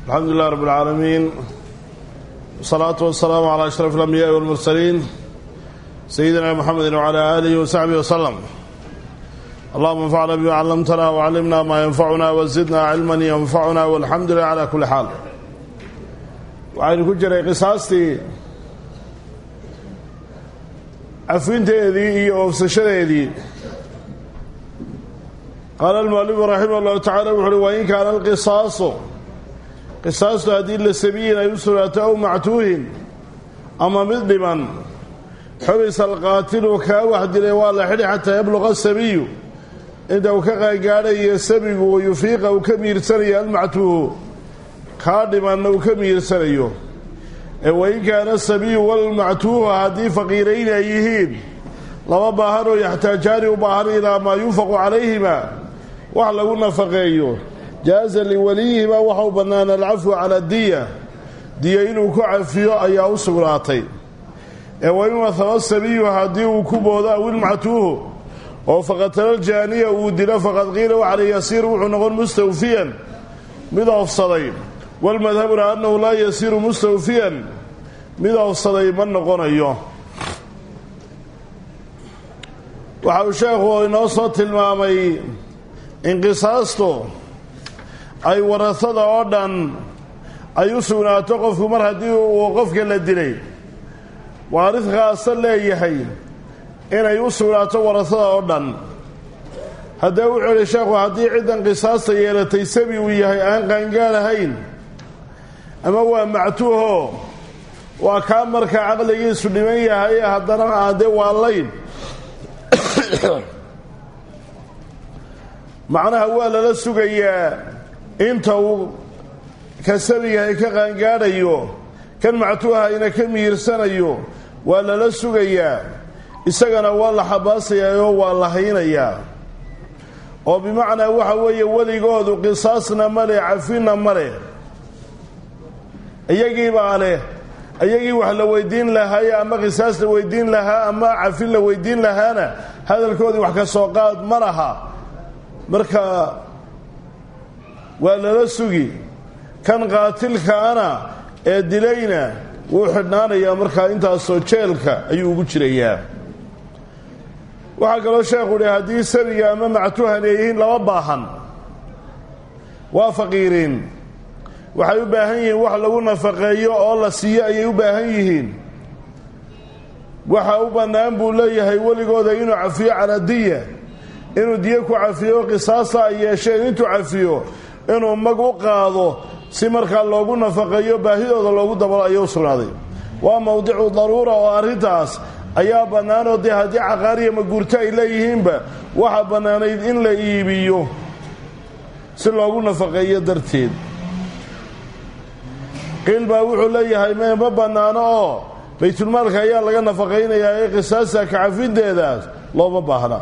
الحمد لله رب العالمين والصلاة والسلام على أشرف الأنبياء والمرسلين سيدنا محمد وعلى آله وصحبه وسلم اللهم انفعنا بما علمتنا وعلمنا ما ينفعنا وزدنا علما ينفعنا والحمد لله على كل حال waxaynu ku jiray qisaastii cafinteedii iyo oofsashadeedii qaala almualifu raximah allahu tacala wuxu uhi wain kaana alqisaasu qisaastu haddii la sabiyin ay u sugnaato aw mactuuhin ama mid dhiman xubisa alqaatilu kaa wax dilay waa la xidhi xataa yabluqa asabiyu inta uu ka qaangaadhayo sabigu wayufiiqa uu ka miirsanayo almactuuhu kaa dhimanna uu ka miirsanayo ee wain kaana asabiyu walmactuuhu haddii faqiirayn ay yihiin laba baahan oo yaxtaajaani u baahan ilaa maa yunfaqu calayhima wax lagu nafaqeeyo jaaza liwaliyihima waxau bannaan alcafwu cala diya diya inuu ku cafiyo ayaa u sugnaatay ee wain wahaba sabiyu haddii uu ku boodo awilmactuuhu oo faqatala jaaniya uu dilo faqad qiila waxala yasiir wuxuu noqon mustawfiyan mid oofsaday walmadhabuna annahu laa yasiiru mustawfiyan mid oofsaday ma noqonayo waxa uu sheekhu inoo soo tilmaamay in qisaastu ay warasada oo dhan ay u sugnaato qofku mar haddii uu qofka la dilay waarid khaasa leeyahay inay u sugnaato warasada oo dhan haddee wuxuu idhi sheekhu haddii ciddan qisaasta yeelatay sabi uu yahay aan qaangaalahayn ama waa mactuuho waa kaa markaa caqligiisu dhiman yahay haddana aade waalayn macnaha waa lala sugayaa inta uu ka sabigahay ka qaangaadhayo kan mactuuhayna ka mihirsanayo waa lala sugayaa isagana waa la xabaasayaa oo waa la haynayaa oo bimacnaa waxa weeye weligoodu qisaasna ma leh cafinna ma leh iyagiibaa leh iyagii wax la weydiin lahaaye ama qisaas la weydiin lahaa ama cafin la weydiin lahaana hadalkoodii wax ka soo qaad ma laha marka waa lala sugi kan qaatilkaana ee dilayna wuu xidhnaanayaa markaa intaasoo jeelka ayuu ugu jirayaa waxaa kaloo sheekhu uhi haddii sabiga ama mactuuhan ay yihiin laba baahan waa faqiiriin waxay u baahan yihiin wax lagu nafaqeeyo oo la siiyo ayay u baahan yihiin waxa u bannaan buu leeyahay weligooda inuu cafiyo calaa diya inuu diyo ku cafiyo qisaasta ay yeesheen intuu cafiyo inuu mag u qaado si markaa loogu nafaqeeyo baahidooda loogu dabalo ayay u sugnaaday waa mowdicu daruura oo arrintaas ayaa bannaanoo dee haddii caqaariya maguurto ay leeyihiinba waxaa bannaanayd in la iibiyo si loogu nafaqeeyo darteed qiil baa wuxuu leeyahay me ma bannaano oo baytulmaalka ayaa laga nafaqaynayaa ee qisaasta kacafinteedaas looma baahna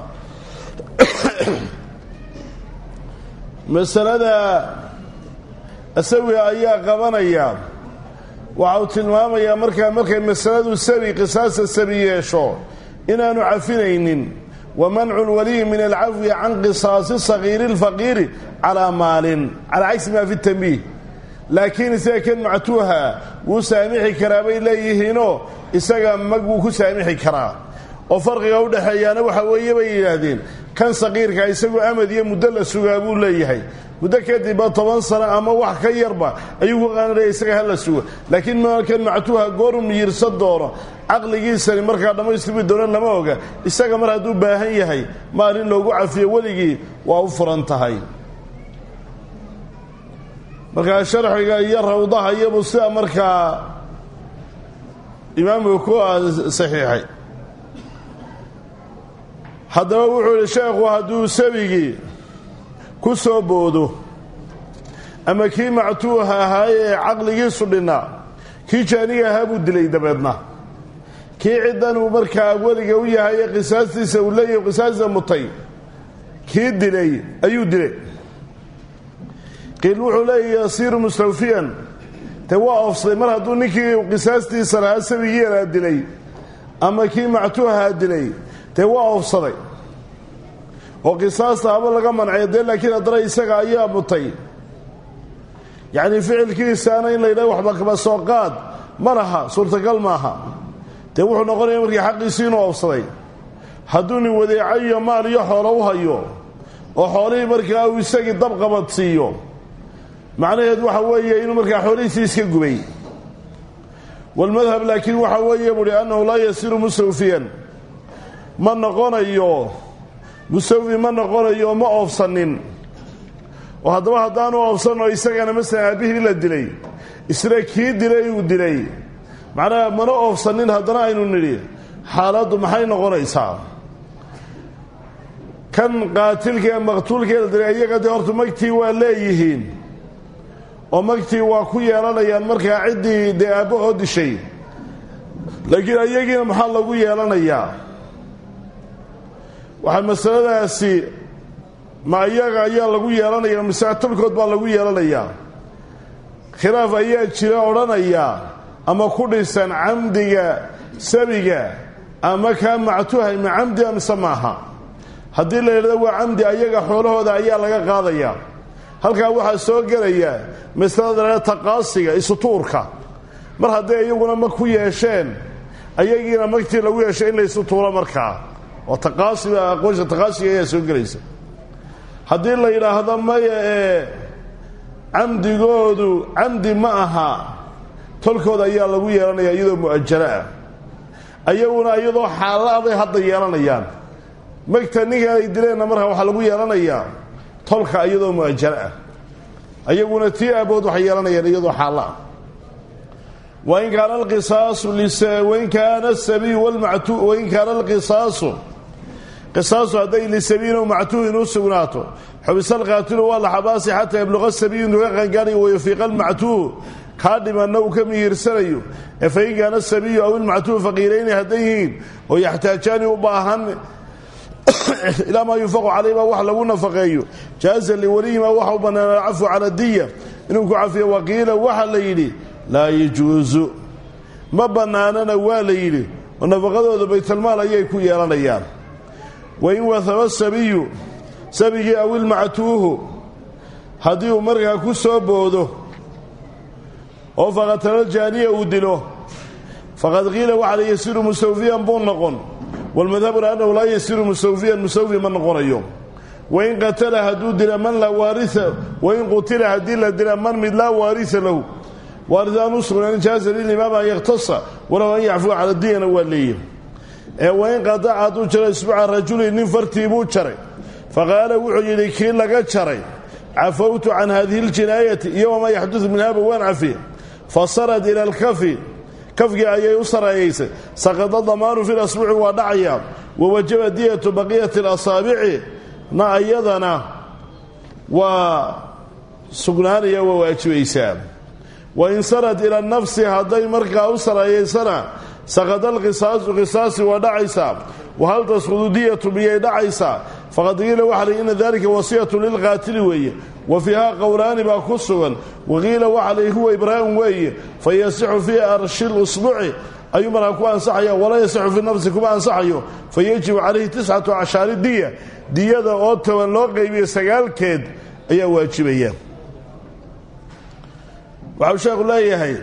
masalada asawiga ayaa qabanaya waxa uu tilmaamayaa markaa markay masaladu sabi qisaasta sabi yeesho inaanu cafinaynin wa mancu lwaliyi min alcafwi can qisaasi sagiiri اlfaqiiri calaa maalin calaa cagsi ma fi tanbiih laakiin isaga kan mactuuha wuu saamixi karaa bay leeyihiinoo isaga mag wuu ku saamixi karaa oo farqiga u dhexeeyaana waxa weeye bay yidhaahdeen kan saqiirka isagu amad iyo muddo la sugaa buu leeyahay muddo kadibba toban sano ama wax ka yarba ayuu ku qaanaya isaga ha la sugo laakiin kan mactuuha gooru miyirsan doono caqligiisani markaa dhammaystirmi doono lama oga isaga mar hadduu baahan yahay maalin loogu cafiyo weligii waa u furan tahay markaa sharxiga iyo rawdaha iyabu sida markaa imaamku ku saxiixay haddaba wuxuu yihi sheekhu hadduu sabigii ku soo boodo ama kii mactuuha ahaaye ee caqligiisu dhinnaa kii jaaniga ahaa buu dilay dabeedna kii ciddan uu markaa weliga u yahay ee qisaastiisa uu leeyahy qisaasta mutay kii dilay ayuu dilay qiil wuxuu leeyahy yasiiru mustawfiyan te waa oofsaday mar hadduu ninkii qisaastiisa lahaa sabigiianaa dilay ama kii mactuuhaa dilay dee waa oofsaday oo qisaasta haba laga mancay dee laakiin haddana isaga ayaa mutay yacnii ficilkiisaana in la yidhaha waxba kaba soo qaad ma laha suurtagal maaha dee wuxuu noqonaya markii xaqiisii inuu oobsaday hadduu nin wadeeco iyo maal iyo xoolo u hayo oo xoolihii markaa uu isagii dabqabad siiyo macnaheed waxa weeye inuu markaa xoolihiisii iska gubay walmadhab laakiin waxa weeye buuhi annahu laa yasiru mustawfiyan ma noqonayo mustawfi ma noqonayo ma oofsanin oo haddaba haddaanu oofsanoo isagana masalan aabbihii la dilay isna kii dilay uu dilay macnaha mana oofsanin haddana aynu nidhi xaaladdu maxay noqonaysaa kan qaatilka ee maqtuulkee la dilay iyaga dee horta magtii waa leeyihiin oo magtii waa ku yeelanayaan markaa ciddii dee aabbahoo dishay laakiin iyagiina maxaa lagu yeelanayaa waxaa masaladaasi ma iyaga ayaa lagu yeelanaya mise talkood baa lagu yeelanayaa khilaaf ayaa jira odhanaya ama ku dhisan camdiga sabiga ama kaa mactuhay ma camdi mise maaha haddii la yidhahdo waa camdi ayaga xoolahooda ayaa laga qaadaya halkaa waxaa soo gelaya masalada laha taqaasiga isutuurka mar hadday iyaguna mag ku yeesheen ayagiina magtii lagu yeeshay in la isu tuuro markaa oo taqaasiga aqoonsa taqaasiga ayaa soo gelaysa haddii la yidhaahdo maya ee camdigoodu camdi ma aha tolkooda ayaa lagu yeelanaya iyadoo mu'ajalo ah ayaguna iyadoo xaalla aday hadda yeelanayaan magta ninkan ay dileenna markaa waxaa lagu yeelanayaa tolka iyadoo mu'ajalo ah ayaguna tii aabood waxay yeelanayaan iyadoo xaalla ah wain kaana alqisaasu wain kaana asabiyu walmactu wain kaana alqisaasu qisaasu hadday lisabiyin o mactuuhin u sugnaato xubisa alqaatilu waa la xabaasi xataa yabluqa sabiyu intuu ka qangaanayo wayafiiqa almactuuhu kaa dhimanna uu ka mihiirsanayo ee fain kaana asabiyu aw ilmactuuhu faqiirayni hadday yihiin oo yaxtaajaani u baahan ilaa maa yunfaqu calayhima wax lagu nafaqeeyo jaaza liwaliyima waxa u bannaana alcafu cala diya inuu ku cafiyo waqiila waxa la yidhi laa yajuusu ma bannaanana waa la yidhi oo nafaqadooda baytalmaal ayay ku yeelanayaan wain wahaba sabiyu sabigii aw ilmactuuhu haddii uu markaa ku soo boodo oo faqatalo jaaniya uu dilo faqad qiila waxa la yasiru mustawfiyan buu noqon walmadhabuna annahu laa yasiru mustawfiyan mustawfi ma noqonayo wain qatala hadduu dila man laa waaria wain qutila haddii la dila man mid laa waarisa lahu waaris aan u sugnaanin jaaza lilimaam an yakhtasa walow an yacfuwa cala diyana waa leeyihi ee wain qadaca hadduu jaro isbuuca rajulin nin fartii buu jaray faqaala wuxuu yidhi kii laga jaray cafawtu can hadihi اljinaayati iyo wamaa yaxdudu minhaba waan cafiye fasarad ila alkafi kafkii ayay u saraeyaysay saqada damaanu fi lasbuuci waa dhacaya wawajaba diyatu baqiyati اlasaabici na iyadana waa sugnaanaya waa waajibaysaa wain sarad ila nafsi hadday markaa u saraeyaysana saqada alqisaasu qisaasi waa dhacaysaa wahal tasqudu diyatu miyay dhacaysaa faqad qiila waxa la ina dalika wasiyatu lilqaatili weeye wa fiiha qowlaani baa ku sugan waqiila waxa la huwa ibraahim weeye fa yasixu fii arshi lusbuci ayuu markaa ku ansaxaya walaa yasixu fii nafsi kuma ansaxayo fa yajibu calayhi tiscatu cashaari diya diyada oo toban loo qaybiyo sagaalkeed ayaa waajibaya waxau sheekhu leeyahay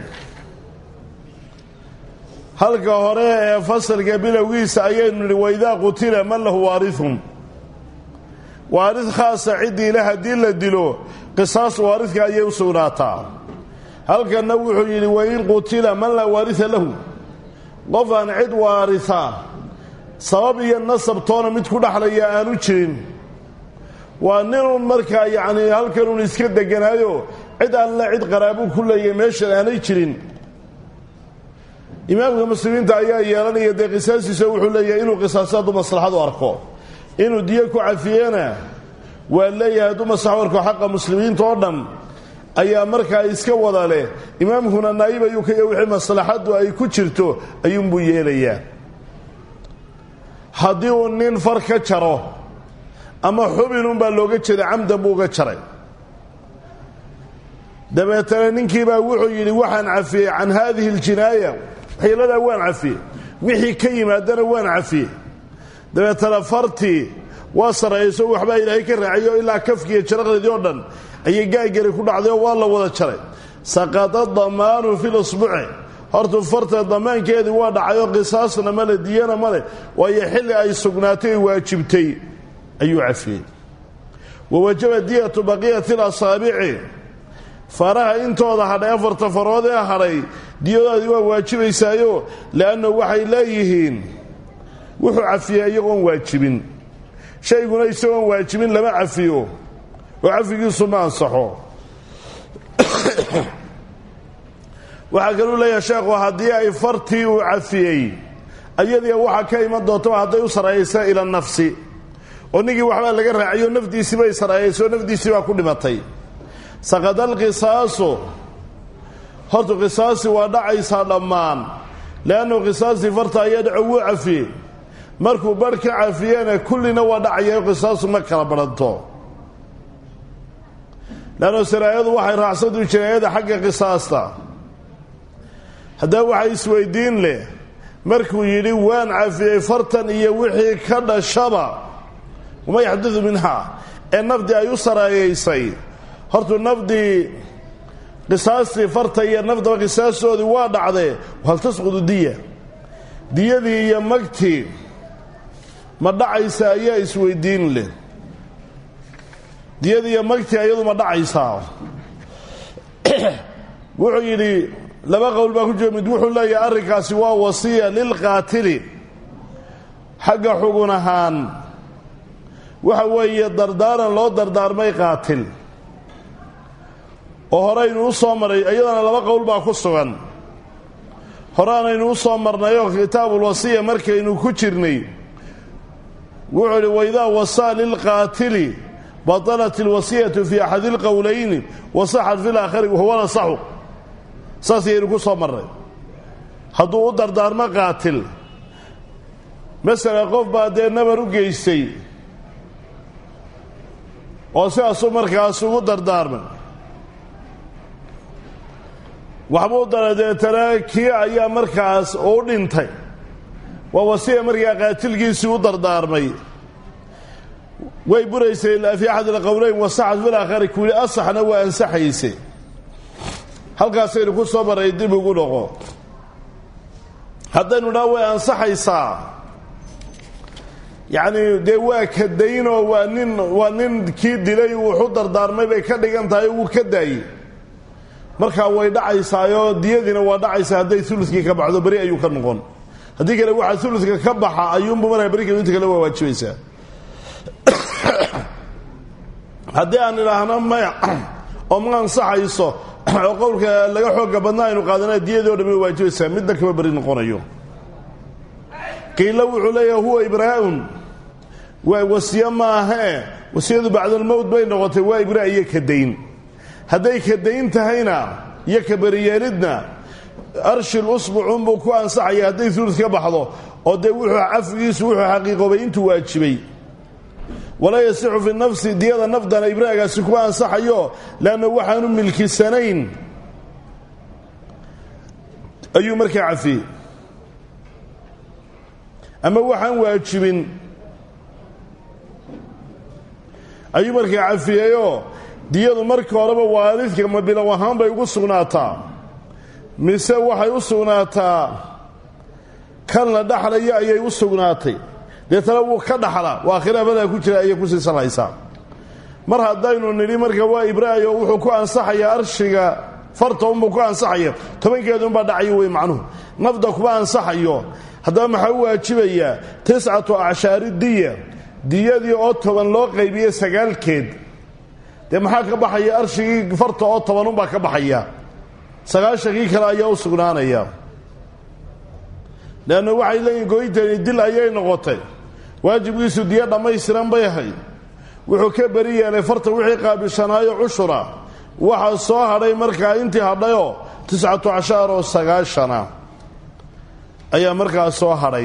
halka hore ee fasalka bilowgiisa ayaynu nidhi waidaa qutila man lahu waarihun waaris khaasa ciddiile haddii la dilo qisaas waaridka ayay u sugnaataa halkanna wuxuu yidhi wain qutila man laa waarisa lahu qof aan cid waarisa sabab iyo nasab toona mid ku dhexlaya aanu jirin waa ninun markaa yacnii halkanun iska deganaayo cid alla cid qaraabu ku leeyahy meeshan aanay jirin imaamka muslimiinta ayaa yeelanaya dee qisaastiisa wuxuu leeyahay inuu qisaaso hadduu maslaxadu arko inuu diyo ku cafiyena waa leeyahay hadduu maslaxadu arko xaqa muslimiinta oo dhan ayaa markaa iska wada leh imaamkuna naayib ayuu ka wixii maslaxaddu ay ku jirto ayuunbuu yeelayaa haddii uu nin far ka jaro ama xubinunbaa looga jeeda camdan buu uga jaray dabeetana ninkiibaa wuxuu yidhi waxaan cafiyey can haadihi aljinaaya xiiladaa waan cafiyey wixii ka yimaadana waan cafiyey dabeetana fartii waa sarrayso waxbaa ilaahay ka raaciyo ilaa kafkiiyo jaraqdeedii oo dhan ayay gaagari ku dhacday oo waa la wada jaray saqada damaanu fi lusbuci hortuu farta damaankeedii waa dhacayoo qisaasna male diyana male waayo xilli ay sugnaatay waajibtay ayuu cafiyey wa wajaba diyatu baqiyati lasaabici faraha intooda hadhay afarta farood ee hadhay diyadoodii waa waajibaysaayo leanna waxay leeyihiin wuxuu cafiyey iyagoon waajibin shayguna isagoon waajibin lama cafiyo oo cafigiisu ma ansaxo waxaa kaluu leeyahay sheekhu haddii ay fartii uu cafiyey ayadii waxaa ka iman doontaba hadday u sarayaysa ila nafsi oo ninkii waxbaa laga raaciyo nafdiisii bay saraayaysay oo nafdiisii baa ku dhimatay saqada alqisaasu hortu qisaasi waa dhacaysaa dhammaan leannu qisaastii farta ayaa dhaco wuu cafiyey markuu barh ka cafiyena kullina waa dhacayaa qisaasu ma kala badhanto leannu saraayadu waxay raacsadu jinaayada xagga qisaasta haddaba waxaa isweydiin leh markuu yidhi waan cafiyey fartan iyo wixii ka dhashaba wama yaxdudu minhaa ee nafdii ay u saraayaysay hortuu nafdii qisaastii farta iyo nafdaba qisaastoodii waa dhacdee hal tasqudu diya diyadii iyo magtii ma dhacaysa ayaa isweydiin leh diyadii iyo magtii ayadu ma dhacaysaa wuxuu yidhi laba qowl baa ku jira mid wuxuu leeyahay arrinkaasi waa wasiya lilqaatili xagga xugun ahaan waxa weeye dardaaran loo dardaarmay qaatil oo horeynu u soo maray iyadana laba qowl baa ku sugan horeanaynu u soo marnayoo kitaabulwasiya markaynu ku jirnay wuxuu idhi waidaa wasaa lilqaatili batalat ilwasiyatu fii axadi ilqowlayni wasaxat fi laakhari wahuwa lasaxu saas ayaynu ku soo marnay hadduu u dardaarmo qaatil masala qof baa dee nabar u geystay oo sidaasuu markaas ugu dardaarmay waxbuu dara deetana kii ayaa markaas u dhintay waa wasiya markaa qaatilkiisii u dardaarmay way buraysay fii axad ilqowleyn wasaxad fil aakhari kuwili asaxna waa ansaxayse halkaasaynu ku soo maray dib ugu dhaqo haddaynu dhaa way ansaxaysaa yacni dee waa ka daynoo waa nin waa nin kii dilay wuxu dardaarmay bay ka dhigan tahay wuu ka daayey markaa way dhacaysaayoo diyadiina waa dhacaysaa hadday ulukii ka baxdo beri ayuu ka noqon haddii kale waxaa uludka ka baxa ayuunbu markaa beri kale inta kale waa waajibaysaa haddii aan idhaahno maya oo ma ansaxayso oo qowlka laga xooga badnaa aynu qaadana diyadii o dhan way waajibaysaa midna kama beri noqonayo qiilo wuxuu leeyahay huwa ibraa'un waa wasiye maahee wasiyadu bacdalmowt bay noqotay waa ibraa iyo kadayn hadday kadayn tahayna iyo kaberiyeelidna arshil usbucunbuu ku ansaxaya hadday ulud ka baxdo oo dee wuxuu cafigiisu wuxuu xaqiiqoobay intuu waajibay walaa yasixu fi nafsi diyada nafdana ibraagaasi kuma ansaxayo leanna waxaanu milkisanayn ayuu markaa cafiyey ama waxaan waajibin ayuu markaa cafiyeyoo diyadu markii horeba waalidka ma bilow ahaan bay ugu sugnaataa mise waxay u sugnaataa kan la dhaxlaya ayay u sugnaatay deetana wuu ka dhaxlaa waa khilaafadaa ku jira ayay kusii salaysaa mar haddaynu nidhi marka waa ibraayo wuxuu ku ansaxayaa arshiga farta unbuu ku ansaxaya tobankeedunbaa dhacayo wey macnuhu nafda kuma ansaxayo haddaba maxaa u waajibayaa tiscatu acshaari diya diyadii oo toban loo qaybiye sagaalkeed dee maxaa ka baxaya arshigii farta oo tobanunbaa ka baxaya sagaashankii kale ayaa u sugnaanaya leanna waxay leeyihin gooyintani dil ayay noqotay waajibkiisu diyo dhammaystiran bay ahayd wuxuu ka beri yeelay farta wixii qaabilshanaayo cushura waxaa soo hadhay markaa intii hadhayoo tiscatu cashaar oo sagaashana ayaa markaa soo hadhay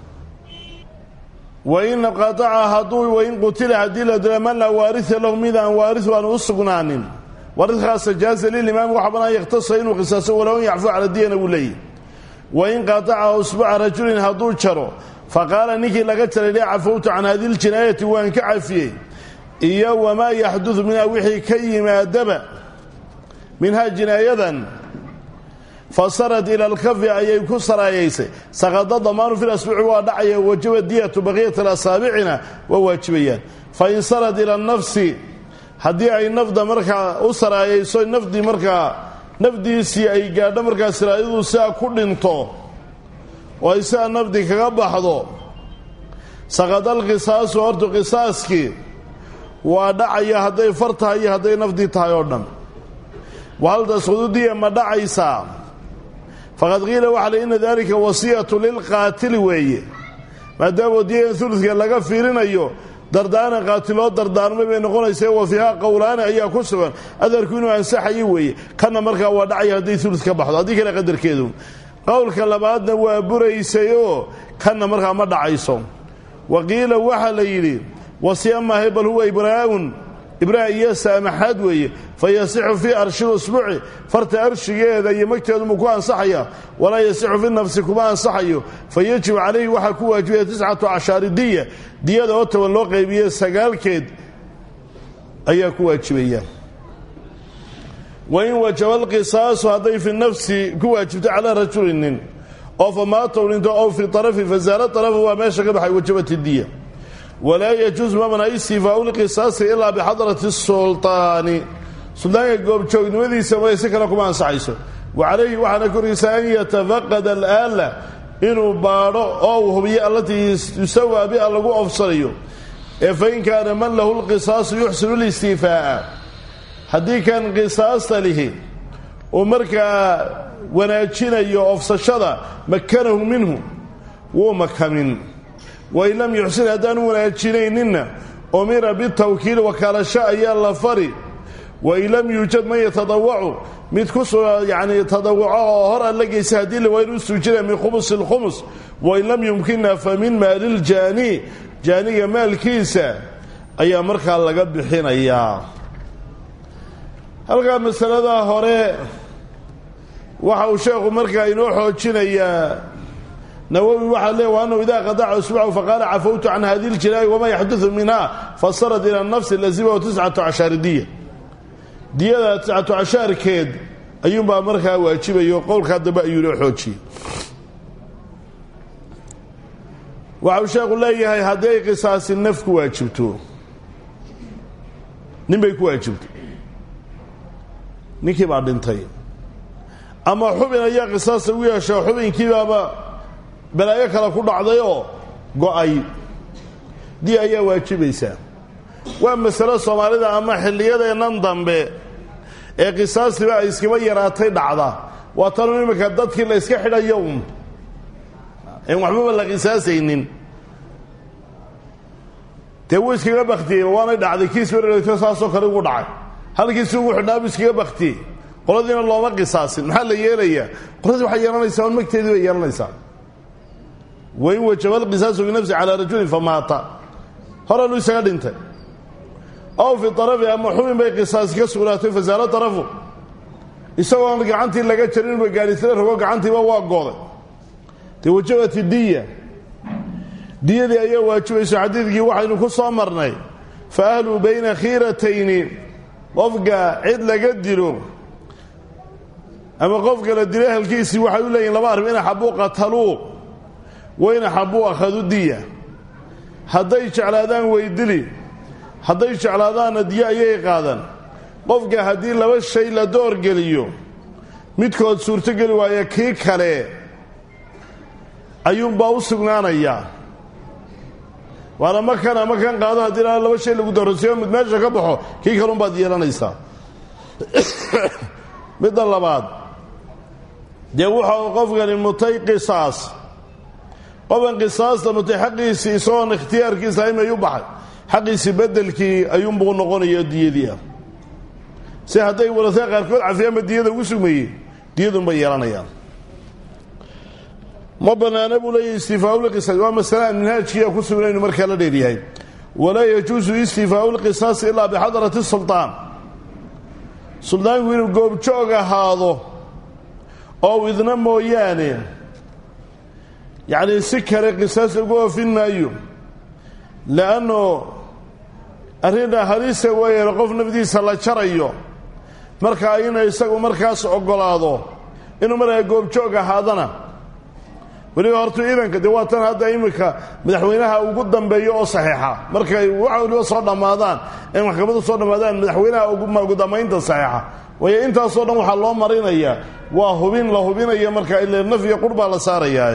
wain qataca hadduu wain qutila haddii la dila man laa waaria lahu mid aan waariu aanu u sugnaanin waaridkaasa jaaza lilimaami waxa banaan yakhtasa inuu qisaaso walow an yacfuu cala diyana wuu leeyahy wain qataca usbuca rajulin hadduu jaro faqaala ninkii laga jaray le cafowtu can hadi ljinaayati waan ka cafiyey iyo wamaa yaxdudu minhaa wixii ka yimaadaba minhaa jinaayadan fasarat ila alkafi ayay ku saraayaysay saqada damaanu fi lasbuuci waa dhacaya wajaba diyatu baqiyat alasaabicina waa waajibayaan fain sarad ila nafsi haddii ay nafda markaa u saraayayso nafdii markaa nafdiisii ay gaadho markaa siraayadu siaa ku dhinto oo ay siaa nafdi kaga baxdo saqadal qisaasu hortu qisaaskii waa dhacaya hadday far tahay iyo hadday nafdii tahay oo dhan wahal tasqududiya ma dhacaysaa faqad qiila waxa le ina dalika wasiyatu lilqaatili weeye maadaama diyadan uludka laga fiirinayo dardaaran qaatiloo dardaarmay bay noqonaysa wa fiihaa qowlaani ayaa ku sugan adarku inuu ansaxayo weeye kana markaa waa dhacaya hadday ulud ka baxdo haddii kale qadarkeedu qowlka labaadna waa buraysayoo kana markaa ma dhacayso wa qiila waxaa la yidhi wasiya maahay bal huwa ibraa'un ibraa iyo saamaxaad weeye fa yasixu fii arshi usbuuci farta arshigeeda iyo magteeduma ku ansaxaya walaa yasixu fi nafsi kuma ansaxayo fa yajibu calayhi waxaa ku waajibaya tiscatu cashaari diya diyada oo toban loo qaybiye sagaalkeed ayaa ku waajibaya wain wajaba alqisaasu hadday fi nafsi ku waajibto calaa rajulinin oo fa maatow dhinto ow fi arafi fasaala arafu waa meesha ka baxay wajabat diya walaa yajuus mamna istifaau lqisaasi ilaa bixadrati sulطaani suldaanka goobjoognimadiisa way si kale kuma ansaxayso wa calayhi waxaana korkiisa an yatafaqada alaala inuu baadho oo uu hubiyo allatii yusawaa bia lagu ofsanayo ee fain kaana man lahu lqisaasu yuxsinu listiifaa'a haddii kan qisaasta lihi uu markaa wanaajinayo ofsashada makanahu minhu wuu makamin wain lam yuxsin haddaanu wanaajinayninna umira bitawkiil wakaalasho ayaa la fari wain lam yuujad man yatadawacu mid ku yani tadawuco oo hor alla geysa haddii la waa inu suujina min khumusi lkhumus wain lam yumkinna fa min maaliljaani jaaniga maalkiisa ayaa markaa laga bixinayaa halkaa masaladaa hore waxa uu sheekhu markaa inoo xoojinayaa nawowi waxaa leey wa annahu idaa qadaca usbuucahu faqaala cafawtu can hadi ljinaa'i wamaa yaxdudu minha fasarat ila nafsi lazimahu tiscatu cashaari diya diyada tiscatu cashaarkeed ayuunbaa markaa waajibayo qowlkaa dambe ayuu inoo xoojiyey waxau sheekhu leeyahay haddii ay qisaasi naf ku waajibto nin bay ku waajibto ninkii baa dhintay ama xubin ayaa qisaasta ugu yeesha xubinkiibaaba balaayo kale ku dhacdayoo go-ay di ayaa waajibaysaa waa masalo soomaalida ama xilliyadeennan dambe ee qisaastiba ay iskaba yaraatay dhacda waa tanu iminka dadkii la yska xidhayo un en waxbaba la qisaasaynin dee wuu iskaga baktiyey waanay dhacday kiis barerto saasoo kale ugu dhacay halkiisi ugu xidhnaabu iskaga baktiyey qoladiina looma qisaasin maxaa la yeelayaa qoladii waxay yeelanaysaa on magteedii bay yeelanaysaa wain wajaba alqisaasu binafsi calaa rajulin famaata horanuu isaga dhintay ow fi arafi ama xubin bay qisaasi ka sugnaatay fasaalo arafu isagoon gacantii laga jarinba gaadhisla rogo gacantiiba waa gooday dee wajabat diya diyadii ayaa waajibayso xadiidkii waxaynu ku soo marnay fa ahluu bayna khiiratayni qofka cid laga dilo ama qofka la dilo ahalkiisii waxay u leeyihin laba arrim in axabuu qataluu wain axabuu akhadu diya hadday jeclaadaan weydili hadday jeclaadaanna diyo ayay qaadan qofka haddii laba shay la doorgeliyo midkood suurtogeli waaya kii kale ayuunbaa u sugnaanayaa waana makan ama kan qaado haddii laba shay lagu doorasiyo mid meesha ka baxo kii kalunbaad yeelanaysaa midda labaad dee wuxuu qofkani mutay qisaas qofkan qisaasta mutay xaqiisii isagoon ikhtiyaarkiisa imay u baxay xaqiisii bedelkii ayuunbuu noqonaya diyadii ah si hadday warasee qaarkood cafiyaanba diyada ugu sugmayey diyadunbay yeelanayaan ma banaana buu leeyahy istifaau lqisaas waa masale aan minhaajkiia ku sugnaynu markaa la dheeryahay walaa yajuusu istifaau lqisaasi ilaa bixadrati sulطaan suldaanku inuu goobjoog ahaado oo idna mooyaane yacnii si kale qisaas lagu oofin maayo leanno arrinna halisa weeyaan qof nafdiisa la jarayo markaa inuu isagu markaas oggolaado inuu markaa goobjoog ahaadana weliba horta idanka dee waa tan hadda iminka madaxweynaha ugu dambeeyo oo saxiixa markay waxa waliba soo dhammaadaan ee maxkamadu soo dhammaadaan madaxweynaha ugu dambaynta saxiixa waayo intaasoo dhan waxaa loo marinayaa waa hubin la hubinaya markaa ile naf iyo qur baa la saarayaa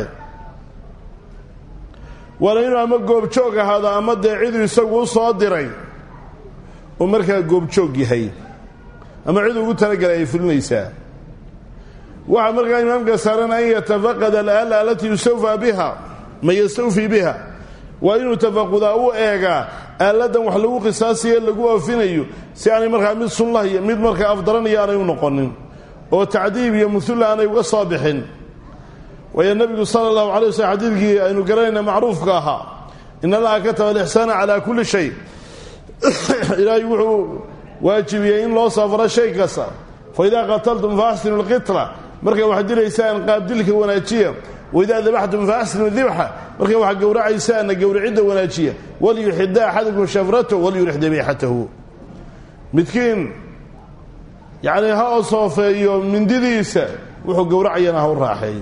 waana inuu ama goobjoog ahaado ama dee ciduu isagu u soo diray uu markaa goobjoog yahay ama cid ugu talagalay ay fulinaysaa waxaa markaa imaamka saaran an yatafaqad alaala alatii yustawfaa biha ma yastawfii biha waa inuu tafaqudaa u eegaa aaladan wax lagu qisaasiyo lagu oofinayo si aanay markaa mid sunlah iyo mid markaa afdaranaya aanay u noqonin oo tacdiib iyo muhulla aanay uga soo bixin waayo nebigu sala allahu calay waslm xadiidkii aynu garanayna macruufka ahaa in allaha kataba alixsaana calaa kulli shay ilaahay wuxuu waajibiyey in loo safro shay kasta fa idaa qataltum fa axsinu lqitla markay wax dilaysaan qaabdilka wanaajiya waidaa dabaxtum fa axsinu dibxa markay wax gowracaysaanna gowracidda wanaajiya waliyuxida axadakum shafratahu waliyurix dabiixatahu midkiin yacnii ha osoofeeyo mindidiisa wuxuu gowracayana ha u raaxeeyo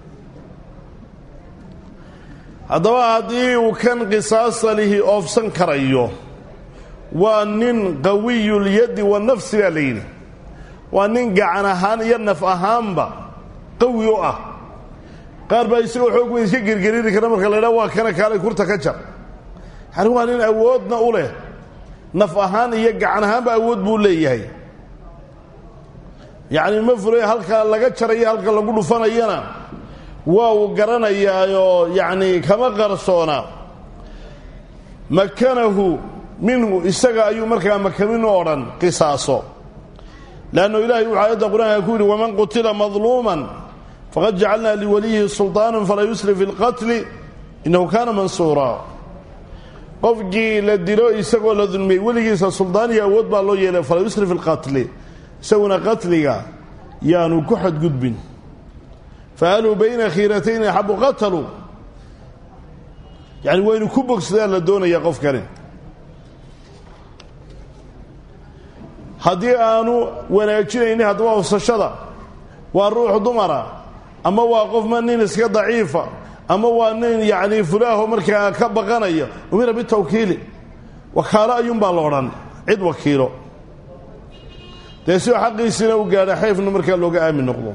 haddaba haddii uu kan qisaasa lihi oofsan karayo waa nin qawiyulyaddi wa nafsi baa la yidhi waa nin gacan ahaan iyo naf ahaanba qawi u ah qaar baa isagoo xoog weyn iska gergeriiri kara marka la ydhaha waa kana kaalay kurta ka jar yani waa nin awoodna u leh naf ahaan iyo gacan ahaanba awood buu leeyahay yacni ma fulay halka laga jarayo halka lagu dhufanayana waa uu garanayaayoo yacni kama qarsoona makanahu minhu isaga ayuu markaa makamin o odhan qisaaso leannu ilahay wuxuu aayadda qur-aanka ku yidhi waman qutila madluuman faqad jacalnaa liwaliyihi sulطaana falaa yusrif fi اlqatli innahu kaana mansuura qofkii la dilo isagoo la dulmiyey weligiisa suldaan iyo awood baa loo yeelay falaa yusrif fi اlqatli isaguna qatliga yaanu ku xadgudbin faaluu bayna khiiratayni axabu qataluu yani waynu ku bogsadaan la doonaya qofkani haddii aanu wanaajinaynin haddaba ofsashada waa ruux dumara ama waa qofma nin iska daciifa ama waa nin yacni fulaaho markaa ka baqanaya umira bitawkiili wakaalo ayuunbaa la odhan cid wakiilo dee sidoo xaqiisiina u gaadha xeefna markaa looga aamin noqdo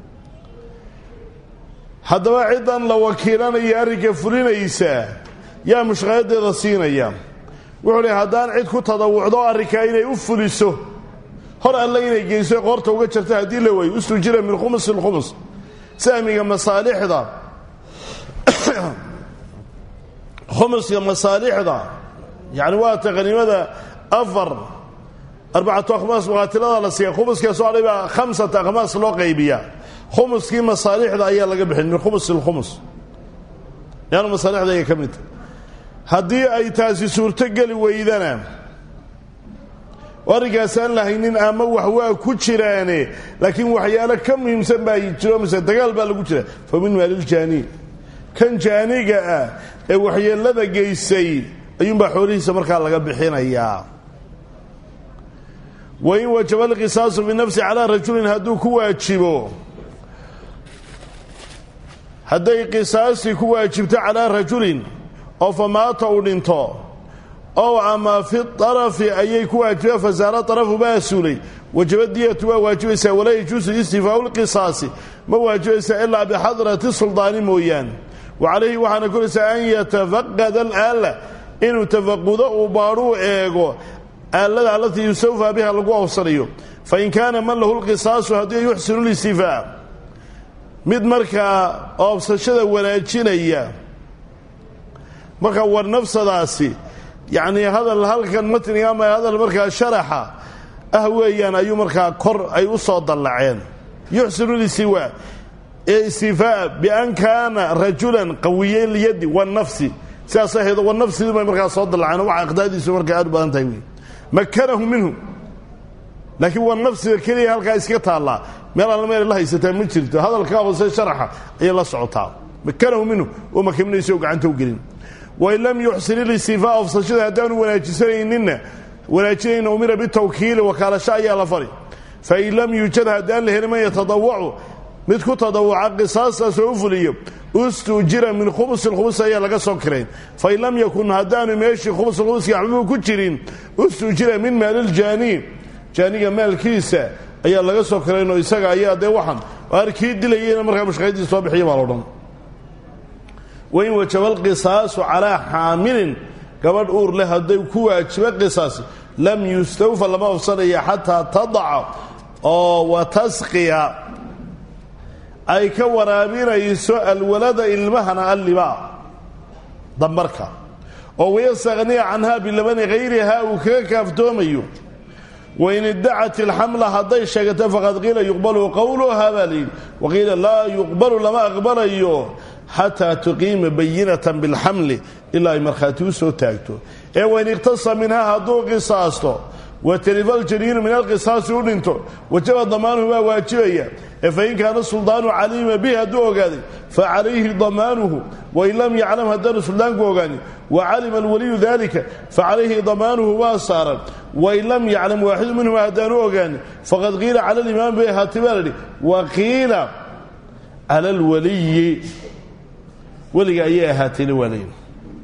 haddaba ciddan la wakiilanaya arrinka fulinaysaa yaa mushqayadeeda siinaya wuxuu lehy haddaan cid ku tadawucdo arrinkaa inay u fuliso hor alle inay geyso qoorta uga jarta haddii la waayo ustujira min khumus ilkhumus sahmiga masaalixda khumuska masaalixda yacni waata qaniimada afar arbacatu akhmaas muqaatilada la siiya khumuska soo hadhay baa khamsata akhmaas loo qaybiyaa khumuskii masaalixda ayaa laga bixin min khumus ilkhumus yaanu masaalixda ayay ka mid tahay haddii ay taasi suurto geli weydana arrinkaasaan lahaynin ama wax waa ku jiraane laakiin waxyaalo ka muhiimsan baa jiro mise dagaal baa lagu jira fa min maaliljaani kan jaaniga ah ee waxyeelada geysay ayuunbaa xoolihiisa markaa laga bixinayaa wain wajaba alqisaasu binafsi calaa rajulin hadduu ku waajibo hadday qisaastii ku waajibto calaa rajulin oo fa maata uu dhinto ow ama fi arafi ayay ku waajiba fasaara arafu baa suulay wajaba diyatu waa waajibaysaa walaa yajuusu istifaau lqisaasi ma waajibaysaa ilaa bixadrati suldaani mooyaane wa calayhi waxaana koraysaa an yatafaqada alaala inuu tafaqudo uu baadhuu eego aalada alatii yustawfaa biha lagu awsanayo fain kaana man lahu lqisaasu haddii yuxsinu listifaa mid markaa oobsashada wanaajinaya marka war nafsadaasi yacnii hadal halkan matniga ama hadal markaa sharaxa ah weeyaan ayuu markaa kor ay u soo dallaceen yuxsinu listiwaa ee istifaa bian kaana rajulan qawiya lyadi wanafsi sidaas ahayd wanafsidii bay markaa soo dallaceen waxa aqdaadiisu markaa aad u badan tahay wey makanahu minhu laakiin wanafsiga keliya halkaa iska taallaa meel alla meel la haysataa ma jirto hadalkaa hoose sharaxa ayay la socotaa makanahu minhu oo makaminaysa oo gacanta u gelin wain lam yuxsin ilistifaa ofsashada haddaanu wanaajisanayninna wanaajinayna umira bitawkiili wakaalasho ayaa la fari fain lam yuujad haddaan la helin man yatadawacu mid ku tadawuca qisaastaas oo u fuliyo ustuujira min khumusin khubus ayaa laga soo kirayn fain lam yakun haddaanu meeshii khumusin khumuskii waxbuu ku jirin ustuujira min maaliljaani jaaniga maalkiisa ayaa laga soo kiraynoo isaga ayaa dee waxan arkii dilayeyna markaa mushqaydii soo bixiya baa loodhan wain wajaba alqisaasu calaa xaamilin gabadh uur leh hadday ku waajiba qisaasi lam yustawfa lama ofsanaya xataa tadaca oo wa tasqiya ay ka waraabinayso alwalada ilmahana allibaa dambarka oo wayastaqniya canhaa bilabani hayrihaa uu kaga kaaftoomayo wain iddacat ilxamla hadday sheegato faqad qiila yuqbalu qowluhaa baa layidhi waqiila laa yuqbalu lama aqbalayo xataa tuqiima bayinatan bilxamli ilaa ay markhaati u soo taagto ee wain iqhtasa minhaa hadduu qisaasto watarifa aljaniinu min alqisaasi u dhinto wajaba damaanuhu waa waajibaya ee fain kaana suldaanu caliima bihi hadduu ogaaday facalayhi damaanuhu wain lam yaclam haddaanu suldaanku ogaanin wacalima alwaliyu dalika facalayhi damaanuhu waa saaran wain lam yaclam waaxidu minhuma haddaanu ogaanin faqad qiila cala alimaam bay ahaatay baa ladhi wa qiila cala alwaliyi weliga ayay ahaatayna waa layidhi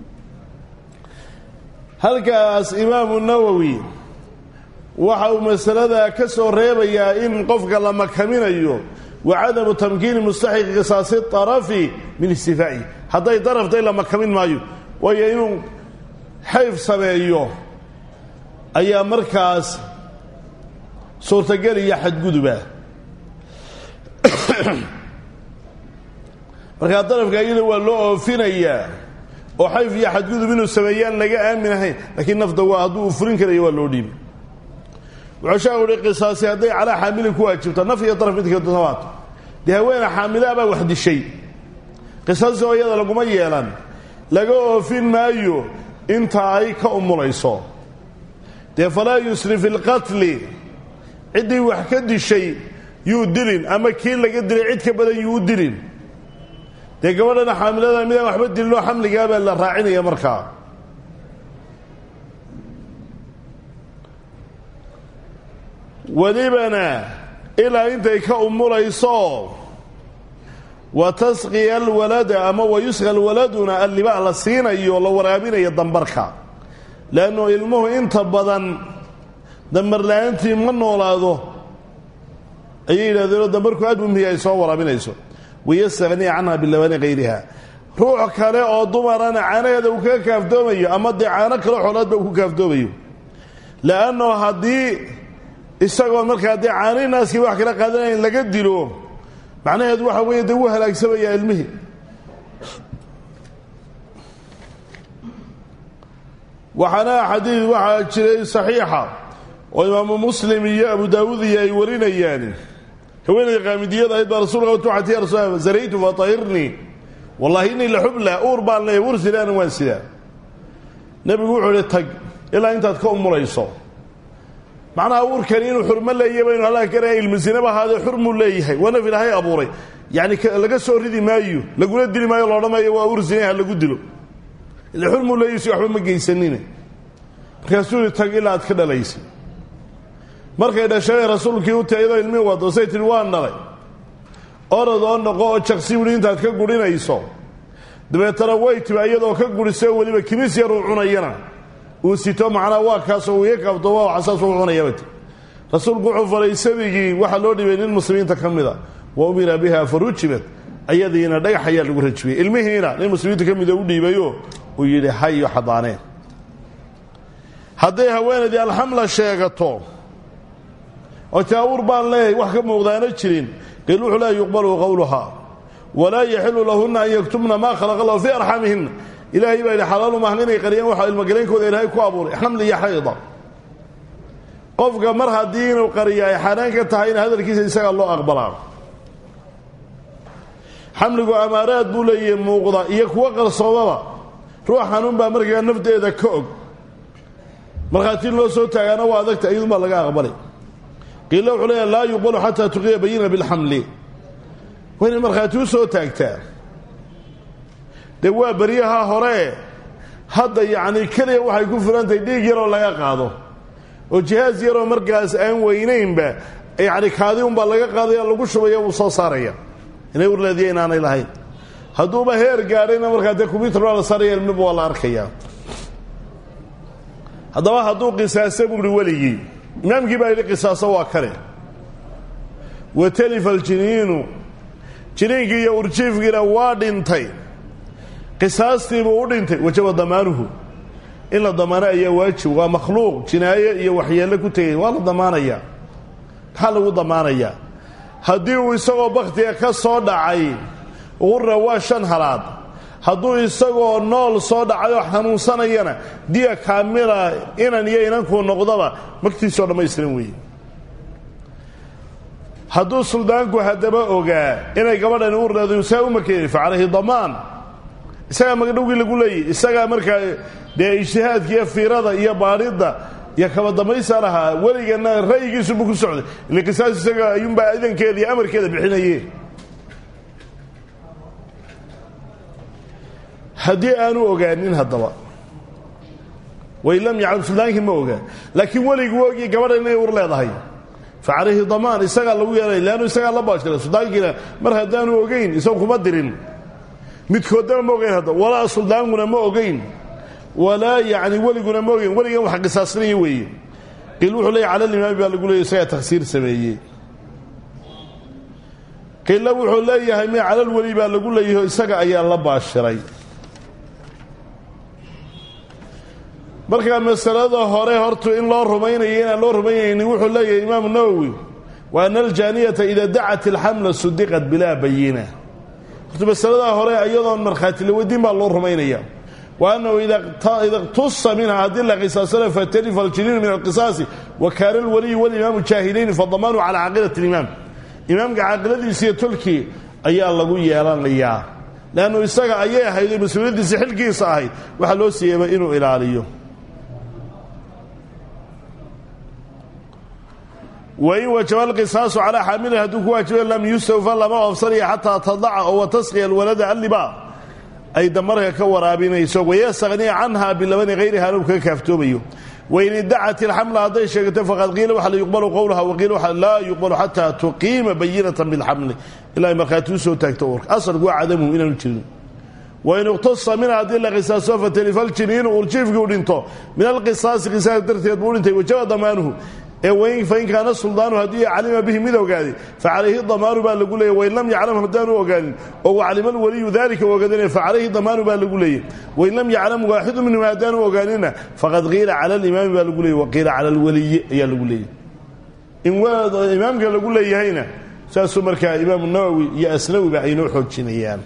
halkaas imaamu nawowi waxa uu masalada ka soo reebayaa in qofka la makaminayo wa cadamu tamkiini mustaxiqi qisaasi arafi min istifaa'i hadday darafday la makamin maayo waayo inuu xayf sameeyo ayaa markaas suurtagal iyo xadguduba markaa darafka iyada waa loo oofinayaa oo xayf iyo xadgudub inuu sameeyaan laga aamin ahayn laakiin nafta waa hadduu u furin karayo waa loo dhiibi wuxuu sheekhu uhi qisaasi hadday calaa xaamilin ku waajibto naf iyo daraf midka doonaato dee haweene xaamilaa baa wax dishay qisaasi oo iyada laguma yeelan laga oofin maayo inta ay ka umulayso dee falaa yusri fi lqatli ciddii wax ka dishay yuu dilin ama kii laga dilay cid ka badan yuu u dilin dee gabadhana xaamilada midaan waxba dilinoo xamligaabaa la raacinaya markaa welibana ilaa intay ka umulayso wa tasqiya alwalada ama wa yusqa alwaladuna allibaa la siinayo la waraabinayo dambarka leannu ilmuhu inta badan dambar la-aantii ma noolaado ayay yidhahdeenoo dambarku aad mumiya ay soo waraabinayso wayastaqniya canha bilabani hayriha ruux kale oo dumarana caanaheeda uu kaga kaaftoomayo ama dee caano kale xoolaadba uu ku kaaftoomayo leanno haddii isagoo markaa dee caanihii naaskii wax kala qaadanayn laga dilo macnaheedu waxa weeye dee wuu halaagsamayaa ilmihii waxaana xadiid waxaa jiray saxiixa oo imaamu muslim iyo abu daawuud iyo ay warinayaan haweenayda qaamidiyada ahayd baa rasuulka watuxati ya rasul zaraytu fatahirnii wallahi innii la xubla uur baan leeya uur sidaana waan sidaa nebigu wuxuu ihi tag ilaa intaad ka umulayso macnaha uurkani inuu xurmo leeyahy baynu halaa karaya ilmisinaba ahaadee xurmuu leeyahay waa naf ilaahay abuuray yacni laga soo ridi maayo laguna dili maayo loodhan maayo waa uur sinay ha lagu dilo ile xurmuu leeyahy si waxba ma geysanine markaasuu ihi tag ilaa aad ka dhalaysay markay dhashay rasuulkii u tayadoo ilmihii wado say tihi waan dhalay orod oo noqo oo jaqsi wuli intaad ka gurinayso dabeetana way tiba iyadoo ka gurisay weliba kimis yar uu cunayana uu sito macnaa waa kaasoo uu iga kabto waa xasaas uu cunayabati rasuulku wuxuu faray sabigii waxaa loo dhibay nin muslimiinta ka mida wa umira biha farujibat ayadiina dhagax ayaa lagu rajibiyey ilmihiina nin muslimiinta ka mida u dhiibayo uu yidhi hayo xadaaneen hadday haweenaydii alxamla sheegato oo taawur baan leeyahay wax ka muuqdaana jirin qiil wuxuu laa yuqbalu qowluhaa walaa yaxilu lahunna an yaktubna maa khalaqa allahu fii arxamihinna ilaahay baa yidhi xalaalu maahan inay qariyaan waxa ilmagaleynkooda ilaahay ku abuuray xamli iyo xayda qofka mar haddii inuu qariya ay xaaraan ka tahay in hadalkiisa isagaa loo aqbalaa xamligu amaaraad buu leeyahay muuqda iyo kuwo qarsoomaba ruux xanuun baa markaa nafteeda ka og markhaati loo soo taagaana waa adagta iyadunbaa laga aqbalay qiila wuxuu leeyahay laa yuqbalu xataa tuqiya bayina bilxamli waa inay markhaati u soo taagtaa dee waa beryaha hore hadda yacni keliya waxay ku filantahay dhiig yaroo laga qaado oo jihaas yaroo markaas aan weynaynba yacni kaadi unbaa laga qaadaya lagu shubaya wuu soo saaraya inay urleediya inaanay lahayn hadduuba heer gaadhayna markaa dee combyuter baa la saaraya ilmaba waa la arkayaa haddaba hadduu qisaaso buuhi weligii imaamkii baa yidhi qisaaso waa kale wa talifa aljiniinu jiniinkii iyo urjiifkiina waa dhintay qisaastiibuu u dhintay wajaba damaanuhu in la damaano ayaa waajib waa makhluuq jinaaye iyo waxyeello ku tegay waa la damaanayaa maxaa lagu damaanayaa haddii uu isagoo bakhtiga ka soo dhacay qura waa shan halaad hadduu isagoo nool soo dhacayoo xanuunsanayana diya kaamila inan iyo inankuu noqdaba magtiisoo dhammaystiran weeye hadduu suldaanku haddaba ogaa inay gabadhani u leedahay saa u makeeyey fa calayhi damaan isagaa magdhowgii lagu leeyay isagaa markaa dee ijtihaadka iyo fiirada iyo baadhidda iyo kaba damaysa lahaa weligana ra'yigiisubu ku socday ile qisaas isaga ayuunbaa idankeeda iyo amarkeeda bixinaye haddii aanu ogaanin haddaba way lam yaclam suldaankii ma ogaa laakiin weliguu ogiy gabadha inay ur leedahay fa calayhi damaan isagaa lagu yeelay leannu isagaa la baashira suldaankiina mar haddaanu ogeyn isagu kuma dirin midkoodana ma ogeyn hadda walaa suldaankuna ma ogeyn walaa yacni weliguna ma ogeyn weligan wax qisaasnaya weeye qiil wuxuu leeyay cala limaami baa lagu leeyay isagaa takhsiir sameeyey qiilla wuxuu leeyahay me calal weli baa lagu leeyahay isaga ayaa la baashiray markaa masalada hore hortu in loo rumaynayo inaan loo rumaynaynin wuxuu leeyahay imaamu nawowi wa ana aljaaniyata ida dacat ilxamla sudiqat bilaa bayina horta masaladaa hore iyadoon markhaati la weydiin baa loo rumaynaya wa annahu ida iqtusa minha haddii la qisaasana fatalifa aljiniinu min alqisaasi wa kaana alwaliyu walimaamu jaahilayni fadamaanu calaa caaqilati limaam imaamka caaqiladiisa iyo tolkii ayaa lagu yeelanayaa leannu isaga ayay ahayd oo mas-uuliyaddiisa xilkiisa ahayd waxaa loo siiyeyba inuu ilaaliyo wain wajaba alqisaasu calaa xaamilin hadduu ku waajiba lam yustawfa lama oofsanaya xataa tadaca oo watasqiya alwalada alliba ay damarka ka waraabinayso wayastaqniya canha bilabani hayriha anu kaga kaaftoomayo wain idacat ilxamla hadday sheegato faqad qiila waxa la yuqbalu qowlaha waqiila waxa laa yuqbalu xataa tuqiima bayinatan bilxamli ilaa ay markhaati u soo taagto uurka asalku waa cadamuhu inaanu jirin wain iqtasa minha haddii la qisaaso fatalifa aljiniinu urjiifkii u dhinto min alqisaasi qisaas darteed buu u dhintay wajaba damaanuhu ee fain kaana suldaanu haddii calima bihi mid ogaaday facalayhi damaanu baa lagu leeyay wain lam yaclam haddaanu ogaanin oo waclima alwaliyu dalika ogaadana facalayhi damaanu baa lagu leeyay wain lam yaclam waaxidu minhum haddaanu ogaanina faqad qiila cala alimaami baa lagu leeyay waqiila cala alwaliyi ayaa lagu leeyay in imaamka lagu leeyahayna saasuu markaa imaamu nawowi iyo asnawiba aynoo xoojinayaan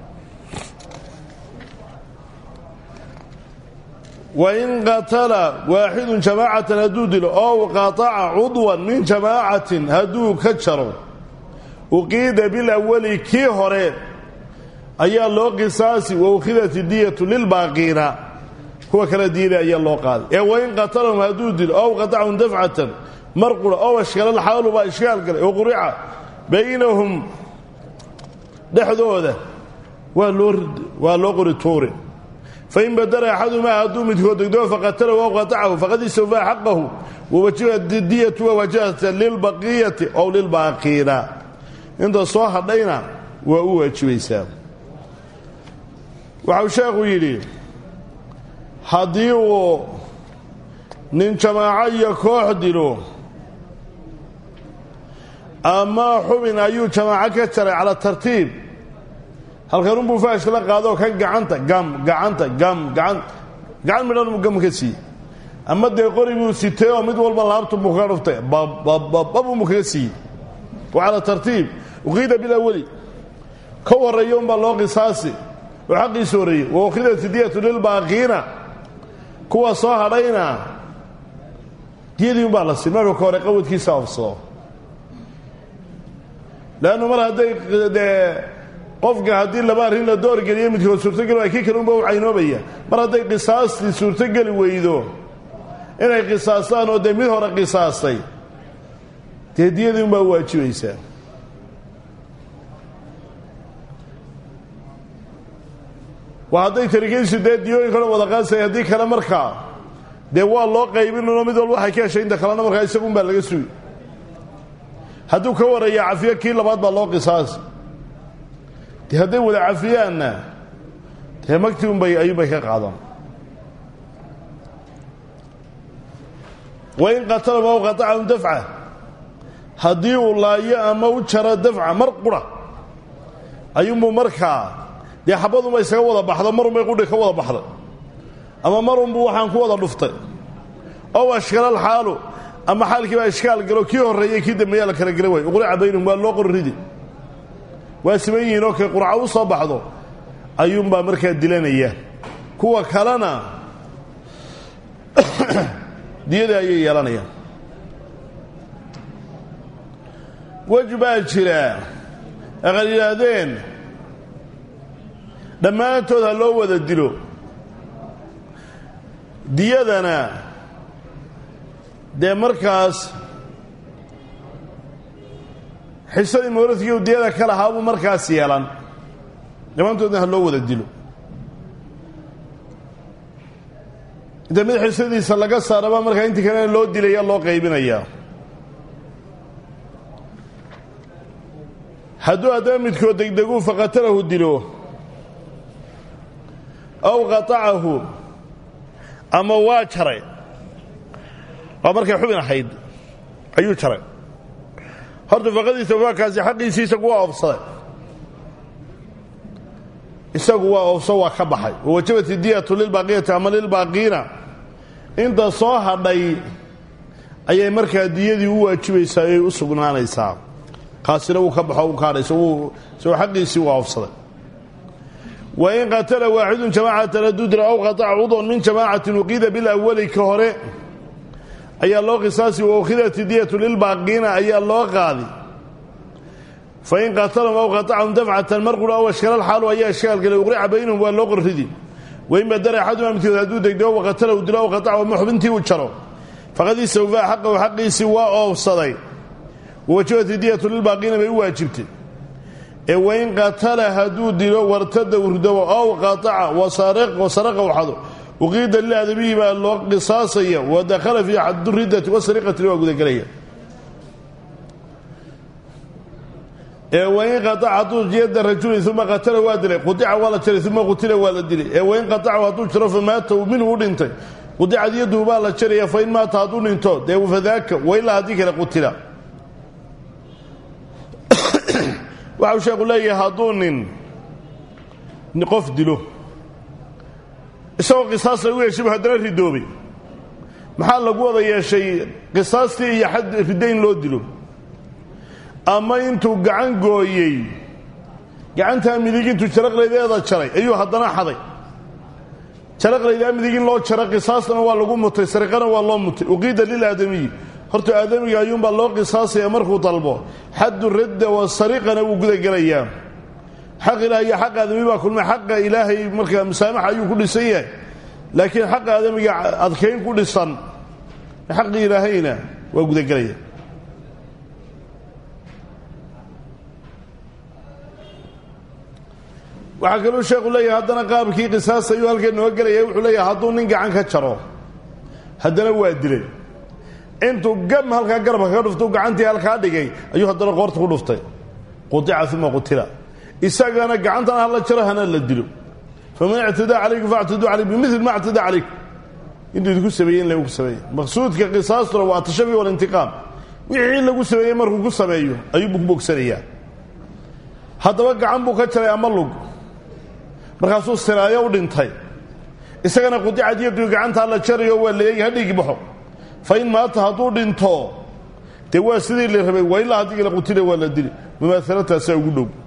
wain qatala waaxidun jamaacatan hadduu dilo ow qataca cudwan min jamaacatin hadduu ka jaro uqiida bilawali kii hore ayaa loo qisaasi wa ukhidat diyatu lilbaaqiina kuwa kala diila ayaa loo qaaday ee wain qatalahum hadduu dilo ow qatacahum dafcatan mar qura ow ashkala xaalu baa ishkaal galay oo qurica baynahum dhexdooda waa loo waa loo qori tuuri fain badara axadumaa hadduu midkood degdoo faqatalahu aw qatacahu faqad istawfaa xaqahu wawajibat diyatu wawajahat lilbaqiyati ow lilbaaqiina inta soo hadhayna waa u waajibaysaa waxau sheekhu yidhi haddii uu nin jamaaco iyo koox dilo ama xubin ayuu jamaaco ka jaray cala tartiib halkanunbuu faashka la qaadoo kan gacanta gam gacanta gam gaan gacan midhanmu gam ka siiyey ama dee qori buu sitay oo mid walba laabtu buu kaga dhuftay bababababuu kaga siiyey wa calaa tartiib uqiida bilawali ka horreeya unbaa loo qisaasi oo xaqiisu horreeyey wa ukhidat diyatu lilbaaqiina kuwa soo hadhayna diyadii unbaa la siin marka ka hore qawadkiisa ofsado leannu mar hadday dee qofka haddii laba arrin la doorgeliyo midkood suurtogeli waa kii kale unba u caynoobaya mar hadday qisaastii suurtogeli weydo inay qisaastaan oo dee mid hore qisaastay dee diyadii unbaa u waajibaysaa waa hadday tarikadiisu dee diyooyin kale wada qaasay haddii kale markaa dee waa loo qaybinno mid walba waxay ka heshay inta kalena markaa isagunbaa laga sugi hadduu ka waraya cafiyo kii labaad baa loo qisaasi dee hadday wada cafiyaanna dee magtii unbay ayuunbay ka qaadan wain qatalama aw qatacahum dafca haddii uu laayo ama u jaro dafca mar qura ayuunbuu markaa dee xabadunba isaga wada baxdo marunbay qudhi ka wada baxday ama marunbuu waxaan ku wada dhuftay ow ashkalal xaalu ama xaalkii baa ishkaal galo kii horreeyey kii dambeeyaa la kala gela waay uqrica baynahum waa loo qorridi waa siman yihiin oo kay qurca u soo baxdo ayuunbaa markaa dilanaya kuwa kalena diyada ayay yeelanayaan wej baa jira aqal yidhaahdeen dhammaantood ha loo wada dilo diyadana dee markaas xisadii mawradkii u diyada ka lahaa buu markaas yeelan dhammaantoodna ha loo wada dilo inta mid xisadiisa laga saaraba markaa intii kalena loo dilaya loo qaybinayaa hadduu haddaba midkood degdeguu faqatalahu dilo aw qatacahu ama waa jaray waa markay xubin ahayd ayuu jaray horta faqadiisa wafaakaasi xaqiisii isagu waa oofsaday isagu waa oofso waa ka baxay wawajabat idiyatu lilbaaqiyati ama lilbaaqiina inta soo hadhay ayay markaa diyadii u waajibaysaa ayay u sugnaanaysaa kaasina wuu ka baxo u ka hadhay isagoo xaqiisii waa oofsaday wain qatala waaxidun jamaacatan hadduu dilo aw qataca cudwan min jamaacatin uqiida bilawali ka hore ayaa loo qisaasi waukhidat diyatu lilbaaqiina ayaa loo qaadi fain qatalahum aw qatacahum dafcatan mar qura aw ashkala xaalu ayaa ishkaal galay uqrica baynahum waa loo qorridi wain badara axaduma midkood hadduu degdego waqatalahu dilo aw qatacahu ama xubintii uu jaro faqad istawfaa xaqahu xaqiisii waa oofsaday wawajabat diyatu lilbaaqiina bay u waajibtay ee wain qatala hadduu dilo wartada urdobo aw qataca wasaraqa waxado uqiida lilaadamihi baa loo qisaasaya wa dakhala fii xaduriddati wasariqatini waa gudagelaya ee wain qataca hadduu yada rajulin uma qatala waa dilay qudica waa la jaray uma qutila waa la dilay ee wain qatacahu hadduu jiro famaata minhu u dhintay qudicad yaduhu baa la jaraya fain maata hadduu dhinto dee fadaaka wailaa haddii kale qutila waxau sheekhu leeyahay hadduu nin qof dilo isagoo qisaas lagu yeeshay haddana ridoobay maxaa lagu wada yeeshay qisaastii iyo xad ridayn loo dilo ama intuu gacan gooyey gacantaa midig intuu jaraqlaydeeda jaray ayuu haddana xaday jaraqlaydaa midig in loo jaro qisaasna waa lagu mutay sariqana waa loo mutay uqiida lilaadamiyi horta aadamiga ayuunbaa loo qisaasaya markuu dalbo xaddu radda wa sariqana wuu gudagelayaa xaq ilahay iyo xaq aadami baa kulmay xaqa ilaahay markaa musaamaxa ayuu ku dhisan yahay laakiin xaqa aadamiga adkayn ku dhisan xaqi ilaahayna waa gudagelaya waxaa kaluu sheekhu leeyahay haddana qaabkii qisaas ayuu halkeen noo gelaya wuxuu leeyahay hadduu nin gacan ka jaro haddana waa dilay intuu gam halkaa garabka ka dhufta gacantii halkaa dhigay ayuu haddana qoorta ku dhuftay qudica uma qutila isagana gacantana hala jaro hana la dilo faman ictadaa calaykum factaduu calay bimil ma ictadaa calaykum intuu idinku sameeyey in lagu sameeyey maqsuudka qisaastuna waa atashafi walintiqaam wixii lagu sameeyey markuu ku sameeyo ayuubuu ku bogsanayaa haddaba gacan buu ka jaray ama lug markaasuu siraayo u dhintay isagana qudicad yadu gacantaa la jarayo waa leeyay ha dhiigi baxo fa in maata hadduu dhinto dee waa sidii la rabay waa ilaa haddii la qutila waa la dili mumaahalataasaa ugu dhow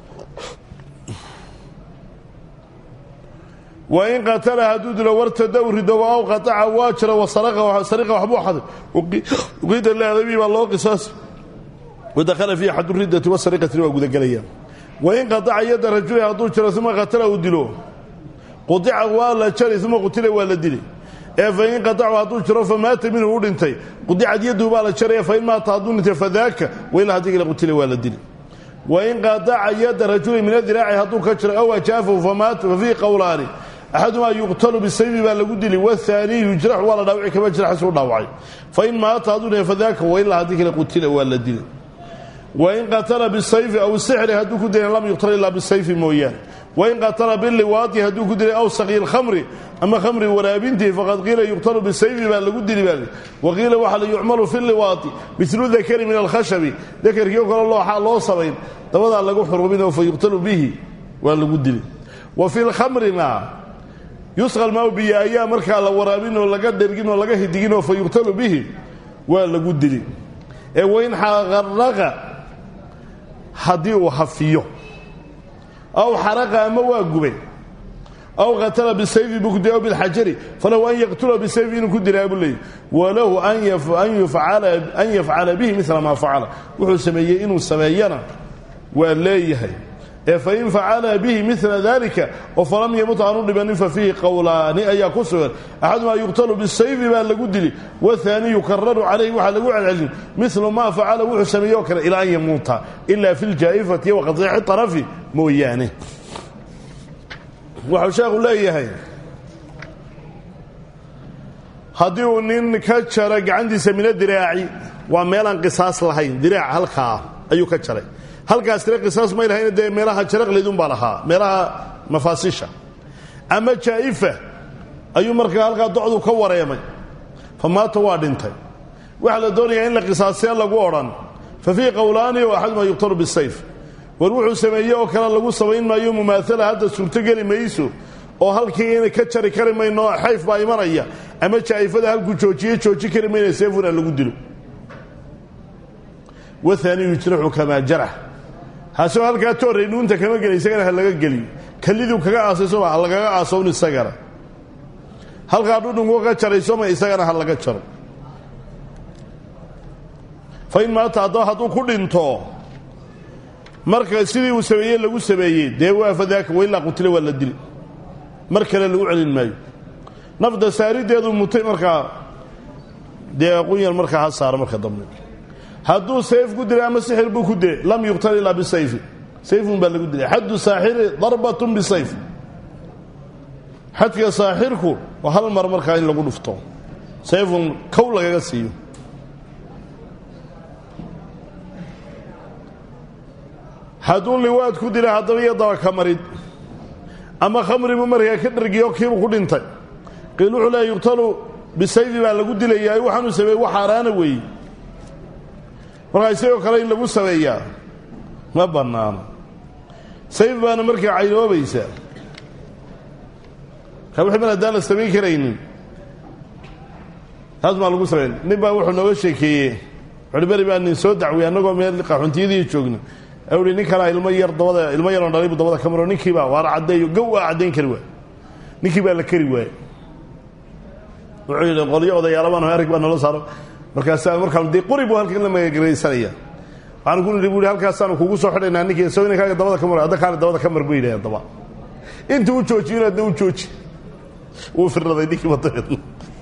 wa in qatala hadduu dilo wartada u rido aw qataca waa jira wasariqa waxbuu xaday uqiida liaadami baa loo qisaasi wadakhala fii xadu riddati wasariqatina waa gudagelayaan wain qataca yadda rajuli hadduu jiro uma qatala uu dilo qudica waa la jari uma qutila waa la dili ee fain qatacu hadduu jiro famaata minhu u dhintay qudicad yaduu baa la jaraya fain maata hadduu dhintay fadaaka wailaa haddii kale qutila waa la dili wain qaadaca yada rajuli min adiraaci hadduu ka jiro aw ajaafahu famaata fa fiihi qowlaani axadumaa yuqtalu bisayfi baa lagu dili wahaanii yujraxu waa la dhaawici kama jiraxsi u dhaawacay fain maata hadduu dhahe fadaaka wailaa haddii kale qutila waa la dili wain qatala bisayfi aw sixri hadduu ku dilay lam yuqtal ilaa bisayfi mooyaane wain qatala biliwaati hadduu ku dilay aw saqyi lkhamri ama khamri waraabintii faqad qiila yuqtalu bisayfi baa lagu dili baa waqiila waxaa la yucmalu fi liwaati milu dakari min alkhashabi dakarkii o kale looxaa loo samayn dabadaa lagu xuruminoo fa yuqtalu bihi waa lagu dili wa fi lkhamrina yusqa maaw biyo ayaa markaa la waraabin oo laga dhergin oo laga hidiginoo fa yuqtalu bihi waa lagu dili ee wain xaqaraqa haddii uu hafiyo aw xaraqa ama waa gubay aw qatala bisayfi buu ku dilay aw bilxajari falahu an yaqtula bisayfi inuu ku dilaa buu leeyay walahu an yafcala bihi mila maa facala wuxuu sameeyey inuu sameeyana waa leeyahay ee fain facala bihi mila dalika oo falam yamut aanu dhibanin fa fiihi qowlaani ayaa ku sugan axadumaa yuqtalu bisayfi baa lagu dili wahaani yukararu calayhi waxaa lagu celcelin milu maa facala wuxuu sameeye oo kale ilaa an yamuuta ila fi ljaa'ifati waqadiici طarafi mooyaane waxau sheekhu leeyahay haddii uu nin ka jaro gacantiisa mina diraaci waa meelaan qisaas lahayn diraac halkaa ayuu ka jaray halkaas tire qisaas may lahayn dee meelaha jaraqleydunbaa lahaa meelaha mafaasisha ama jaa'ifa ayuu markaa halkaa docdu ka wareemay fa maata waa dhintay waxaa la doonayaa in la qisaasee lagu odhan fa fiihi qowlaani oo axadumaa yuqtalu bisayf war wuxuu sameeye oo kale lagu samayn maayo mumaala hadda suurtogeli mayso oo halkii ina ka jari kari mayno xayf baa imanaya ama jaa'ifada halkuu joojiye jooji kari mayna seefuna lagu dilo waani yujraxu kamaa jarax hasoo halkaa toorray nuunta kama geli isagana ha laga geliyo kaliduu kaga aasaysoma ha lagaga aasown isagana halkaa dhudhunku ka jaraysoma isagana ha laga jaro fain maata haddaba hadduu ku dhinto marka sidii uu sameeyey lagu sameeyey dee waa fadaaka wailaa qutila waa la dili mar kale lagu celin maayo nafda saarideedu mutay markaa dee qunyar markaa ha saara marka dambe hadduu sayf ku dilay ama sixir buu ku dilay lam yuqtal ilaa bisayfi sayfun baa lagu dilay xaddu saaxiri darbatun bisayf xadka saaxirku waa hal mar markaa in lagu dhufto sayfun kow lagaga siiyo hadduu liwaad ku dilay haddaba iyo dabaka marid ama khamribuu markaa ka dhargiyo kiibuu ku dhintay qiil wuxuu leeya yuqtalu bisayfi baa lagu dilayaa waxaanuu sameeyey wax xaaraana weeye markaa isagoo kale in lagu sameeyaa ma bannaano sayf baana markaa caynoobaysa ka wixii mar haddaan la samayn karaynin taas maa lagu sameyn nin baa wuxuu nooga sheekeeyey wuxuuhi beri baa nin soo dacwiyey annagoo meel qaxuntiyadii joogna awhi nin kalaa ilmo yar dabada ilmo yaroon dhalay buu dabada ka maro ninkii baa waar caddeeyo gow aa caddayn kari waay ninkii baa la keri waayey wuxuu yidhi qolyo odayaalabaan arag baa nolo saaro markaasaa markaan dee qori buu halkan la magagaraysanaya waxaan ku nidhi bu hi halkaasaanu kugu soo xidhaynaa ninkii soo inankaaga dabada ka maro adda kaale dabada ka mar bu yidhahdeen daba intuu u joojiyona adna u jooji wuu firraday ninkii wadadeedna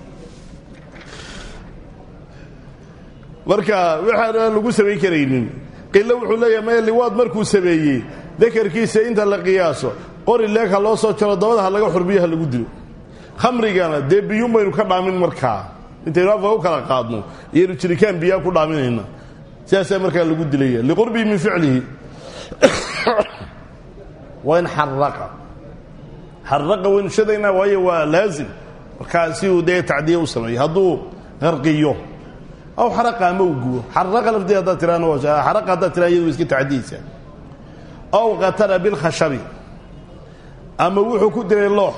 marka waxaan lagu samayn karaynin qilo wuxuu leeyahay maya liwaad markuu sameeyey dakarkiisa inta la qiyaaso qori leeg ha loo soo jaro dabada ha laga xurbiyo ha lagu dilo khamrigana dee biyuun baynu ka dhaamin markaa intaynu afka u kala qaadno iyaynu jirikaan biyaa ku dhaaminayna sidaasaa markaa lagu dilaya liqurbii min ficlihi waa in xaraqa xaraqa waynu shadaynaa waayo waa laazim markaa si uu dee tacdiya u sameeyo hadduu qarqiyo aw xaraqa ama uu gubo xaraqa lafteed haddaad tiraana xaraqa haddaad tiraa iyadu iska tacdiyeysaa aw qatala bilkhashabi ama wuxuu ku dilay loox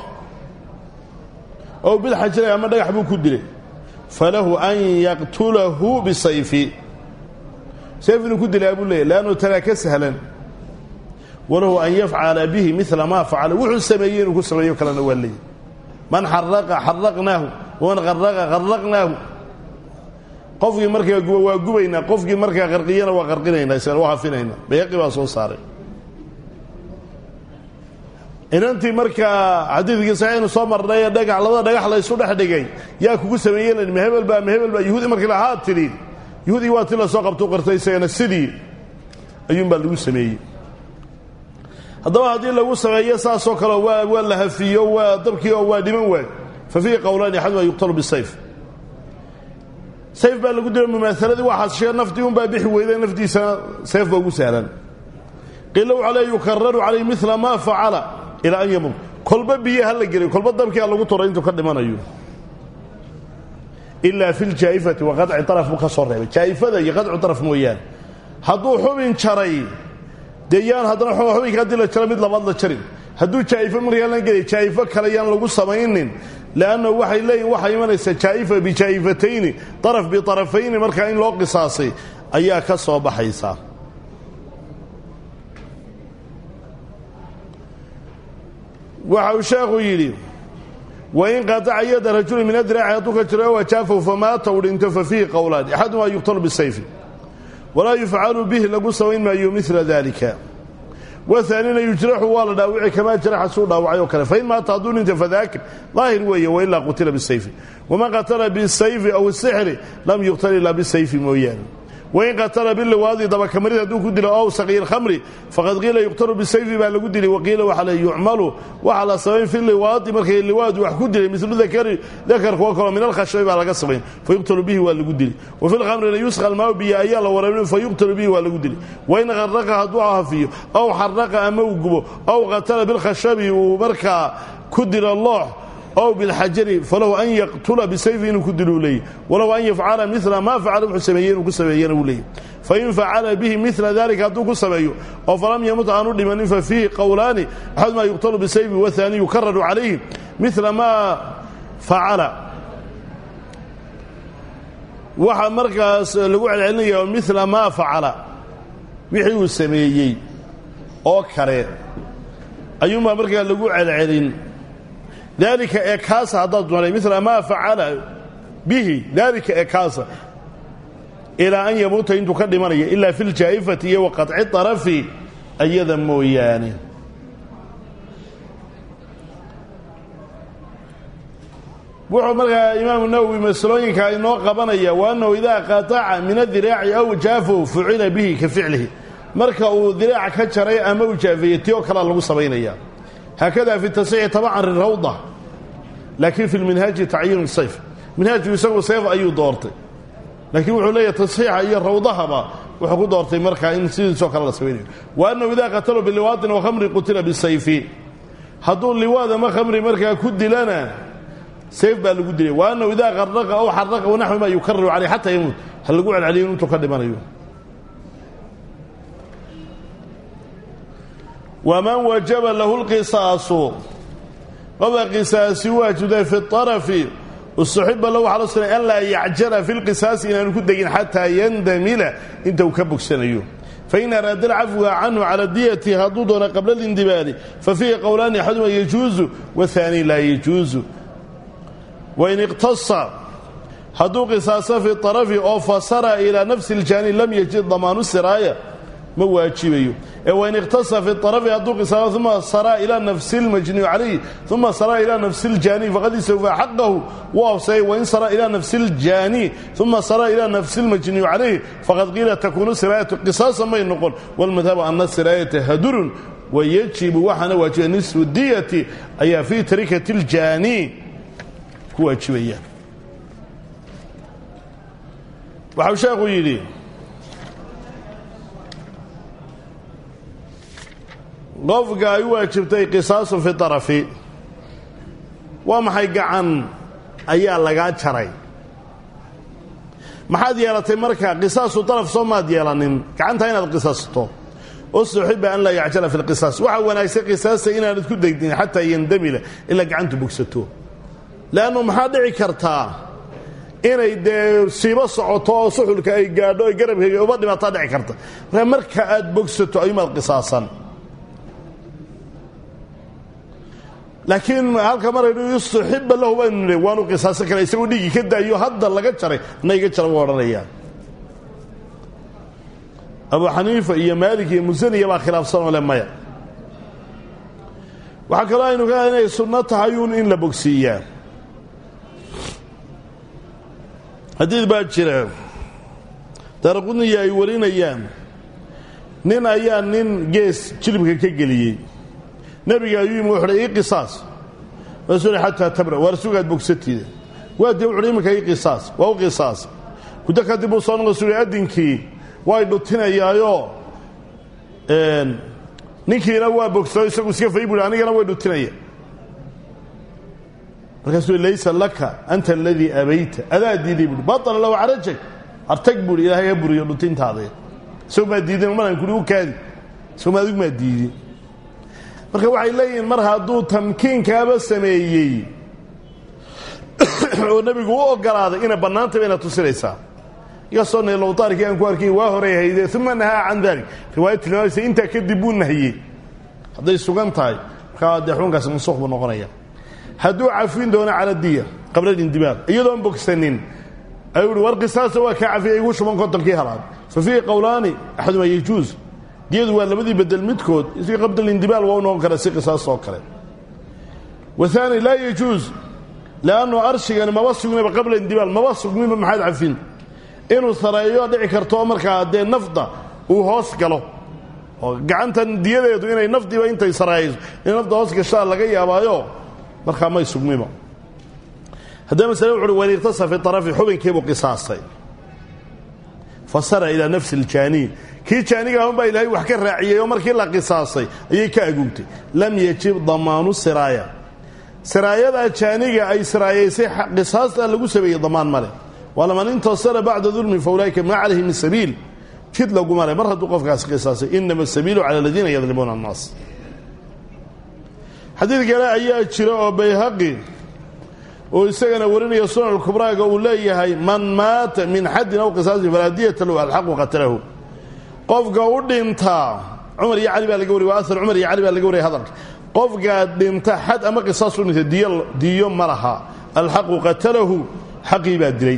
ow bilxajari ama dhagax buu ku dilay falahu an yaqtulahu bisayfi sayf inuu ku dilaa buu leeyay leannu tanaa ka sahlan walahu an yafcala bihi mila maa facala wuxuu sameeyey inuu ku sameeyo kalena waa leeyay man xaraqa xaraqnaahu waman qaraqa qaraqnaahu qofkii markaa guba waa gubaynaa qofkii markaa qarqiyana waa qarqinaynaa isna waa hafinaynaa bayaqi baa soo saaray inantii markaa xadiidkii saxiixnu soo marnay ee dhagax labada dhagax la ysu dhex dhigay yaa kugu sameeyey lan ma hebel baa ma hebel baa yuhuudi markii lahaa tidhi yuhuudii waa ti la soo qabtuu qartay isagana sidii ayuunbaa lagu sameeyey haddaba haddii lagu sameeyo saasoo kale waa waa la hafiyo waa dabkii oo waa dhiman waay fa fiihi qowlaani axaduma yuqtalu bisayf sayf baa lagu dila mumaahaladii waxaad shee naftii unbaa bixi weyda naftiisana sayf baa ugu sahlan qiila waxaa le yukararu calayh mila maa facala ilaa an yamut kolba biyo ha la geliyo kolba dabkii ha lagu turay intuu ka dhimanayo ilaa fi ljaa'ifati wa qadci araf buu ka soo reebay jaa'ifada iyo qadcu araf mooyaane hadduu xubin jaray dee yaan haddana xubinka haddii la jaro mid labaad la jarin hadduu jaa'ifo markaan la gelay jaa'ifo kale yaan lagu samaynin leannahu waxay leeyihin waxaa imanaysa jaa'ifa bijaa'ifatayni araf biarafayni markaa in loo qisaasay ayaa ka soo baxaysa waxa uu sheekhu yidhi wain qataca yada rajuli min adiraaci hadduu ka jiro wajaafahu famaata u dhinto fa fiihi qowlaan axadumaa yuqtalu bisayfi walaa yufcalu bihi lagu samayn maayo mila dalika wahaanina yujraxu waa la dhaawici kamaa jaraxa suu dhaawacay oo kale fain maata hadduu dhinto fadaakir daahir weeye wailaa qutila bisayfi waman qatala bisayfi aw sixri lam yuqtal ilaa bisayfi mooyaane wain qatala biliwaadi dabakamarid hadduu ku dilo ow saqiir khamri faqad qiila yuqtalu bisayfi baa lagu dilay waqiila waxa le yucmalu waxaa la samayn fi liwaadi markay liwaadu wax ku dilay milu dakari dakarka oo kaleo min alkhashabi baa laga samayn fa yuqtalu bihi waa lagu dili wa fi lkhamrina yusqa almaau biyo ayaa la waraabin fa yuqtalu bihi waa lagu dili wain qaraqa hadduu hafiyo aw xaraqa ama uu gubo aw qatala bilkhashabi uu markaa ku dilo loox ow bilxajari falahu an yaqtula bisayfi inuu ku dilo u leeyay walow an yafcala mila maa facala wuxuu sameeyey inuu ku sameeyana uu leeyay fain facala bihi mila dalika hadduu ku sameeyo oo falam yamut aanu dhimanin fa fiihi qowlaani axadumaa yuqtalu bisayfi wahaani yukararu calayhi mila maa facala waxaa markaas lagu celcelinaya mila maa facala wixii uu sameeyey oo kale ayuunbaa markaa lagu celcelin dalika ee kaasa haddaad doonay mila maa facala bihi dalika ee kaasa ilaa an yamuuta intuu ka dhimanaya ilaa fi ljaa'ifati iyo wa qaطci طarafi ayada mooyaane wuxuu markaa imaamu nawowi masalooyinka inoo qabanaya wa annahu idaa qataca min adiraaci aw jaafahu fucila bihi ka ficlihi marka uu diraac ka jaray ama uu jaafeeyey ti oo kalea lagu samaynaya haakada fi tasixi tabacan lirawda laakiin fi lminhaaji tacyiin sayf minhaajku isagu sayf ayuu doortay laakiin wuxuu leeyahay tasxiixa iyo rawdahaba wuxuu ku doortay markaa in sidiisoo kale la samaynayo wa annahu idaa qataluu biliwaadin wa khamri qutila bisayfi hadduu liwaad ama khamri markaa ku dilana sayf baa lagu dilay wa annahu idaa qaraqa aw xaraqa wanaxwima yukararu caleyh xataa yamuut ha lagu celceliyo intuu ka dhimanayo waman wajaba lahu lqisaasu qofka qisaasi waajibtay fi arafi ustuxiba lahu waxaa la sunay an laa yacjala fi lqisaasi inaanu ku degin xataa yandamila inta uu ka bogsanayo fain araada alcafwa canhu cala diyati hadduu doono qabla lindibaali fa fiihi qowlaani axaduma yajuuzu wahaani laa yajuuzu wain iqtasa hadduu qisaaso fi arafi oo fasara ilaa nafsi اljaani lam yajid damaanu siraaya ma waajibayo ee wain ikhtasa fi arafi hadduu qisaaso uma saraa ilaa nafsi اlmajniyu calayh uma saraa ilaa nafsi اljaani faqad istawfaa xaqahu wuu absayay wain saraa ilaa nafsi اljaani uma saraa ilaa nafsi اlmajniyu calayh faqad qiila takuunu siraayatu qisaasa may noqon wاlmadhabu ana siraayata hadurun wayajibu waxaana waajiba nisfu diyati ayaa fii tarikati اljaani ku waajibaya waxau sheekhu yidhi qofka ay u waajibtay qisaasu fi arafi waa maxay gacan ayaa lagaa jaray maxaad yeelatay marka qisaasu araf soo maad yeelanin gacantaa inaad qisaasto ustuxiba an laa yacjala fi lqisaas waxaa wanaagsan qisaasta inaanad ku degdin xataa yandamila ilaa gacantu bogsato leannu maxaa dhici kartaa inay dee siibo socoto oo suxulka ay gaadho ay garabkayga uba dhibaataa dhici karta marka marka aad bogsato ayumaad qisaasan laakiin halka maraynu yustuxiba lahu baynu nidhi waanu qisaasan kara isagoo dhiiggii ka daayo hadda laga jaray na iga jara buu odhanayaa abu xaniifa iyo maalik iyo musaniya baa khilaafsan oo le maya waxaa kaloo aynu ka inay sunno tahay uun in la bogsiiyaa xadiid baa jira daaraqudniya ay warinayaan nin ayaa nin gees jilibka ka geliyey nebiga ayuu yimi wuxuuhi ii qisaas rasuul xataa tabra waar sugaad bogsatiida waa dee wuxuuhi iminka ii qisaas waa u qisaas muddo kadib uu soo noqo suuli addinkii way dhutinayaayo ninkiina waa bogsado isagu iska fay buuhi anigana way dhutinaya markaasuu laysa laka anta aladii abayta adaa diiday buui baطala lahu carajag hartag buuhi ilaahay ha buriyo dhutintaada isagu maa diidin maran kuli u kaadi isagu ma adigu maa diidin marka waxay leeyihiin mar hadduu tamkiinkaaba sameeyey oo nebigu u ogolaaday inay bannaantaba inaad tusinaysaa inkastoo nlowtaarkii aan ku arkay waa horay hayde uma nahaa can dalik riwaayad tilmaamaysa intaa kadib buu nahiyey hadday sugan tahay markaa dee xukunkaasi mansuuq buu noqonaya hadduu cafin doono cala diya qabla lindimaaq iyadoon bogsanin ayuu uhi war qisaasa waa kaa cafiya igu shuban kontonkii halaad fa fiihi qowlaani axaduma yajuus diyadu waa labadii bedel midkood si qabla lindimaal waa u noqon kara si qisaas oo kale waani laa yajuus lannu arshigani maba sugnayba qabla indimaal maba sugminba maxaad cafin inuu sareeyo dhici karto markaa dee nafda uu hoos galo oo gacantan diyadeedu inay nafdiiba intay sareeyso in nafda hoos gashaa laga yaabaayo markaa may sugmiba haddaba masale wuxuuhi wain irtasa fi arafi xubinkiibuu qisaastay fasara ilaa nafsi iljaaniy kii jaaniga ahunbaa ilaahay wax ka raaciyey oo markii la qisaasay ayay ka aguugtay lam yajib damaanu siraaya siraayadaa jaaniga ay siraayaysay qisaastaa lagu sameeyey damaan male walaman intasara bacda dulmi fa ulaa'ika maa calayhi min sabiil jid laguma le mar hadduu qofkaasi qisaasay inama asabiilu cala aladiina yadlimuuna annaas xadiid kale ayaa jira oo bayhaqi oo isagana warinaya sunan kubraaga uu leeyahay man maata min xaddin aw qisaasin falaa diyata lahu alxaqu qatalahu qofka u dhintaa cumar iyo cali baa laga wariy waa ahar cumar iyo cali baa laga wariyay hadalka qofkaa dhinta xad ama qisaas u dhintay diyo diyo ma laha alxaqu qatalahu xaqii baa dilay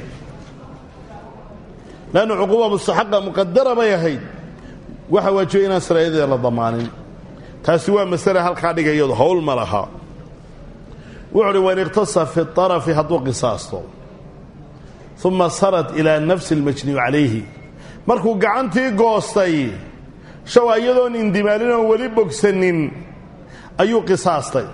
lanna cuquuba mustaxaqa muqadara bay ahayd waxa waajibay inaan saraayadeeda la damaanin taasi waa masale halkaa dhigayado hawl ma laha wuxu uhi wain iqtasa fi arafi hadduu qisaasto uma sarat ilaa nafsi اlmajniyu calayhi markuu gacantii goostay shawa iyadoon indimaalin oon weli bogsanin ayuu qisaastay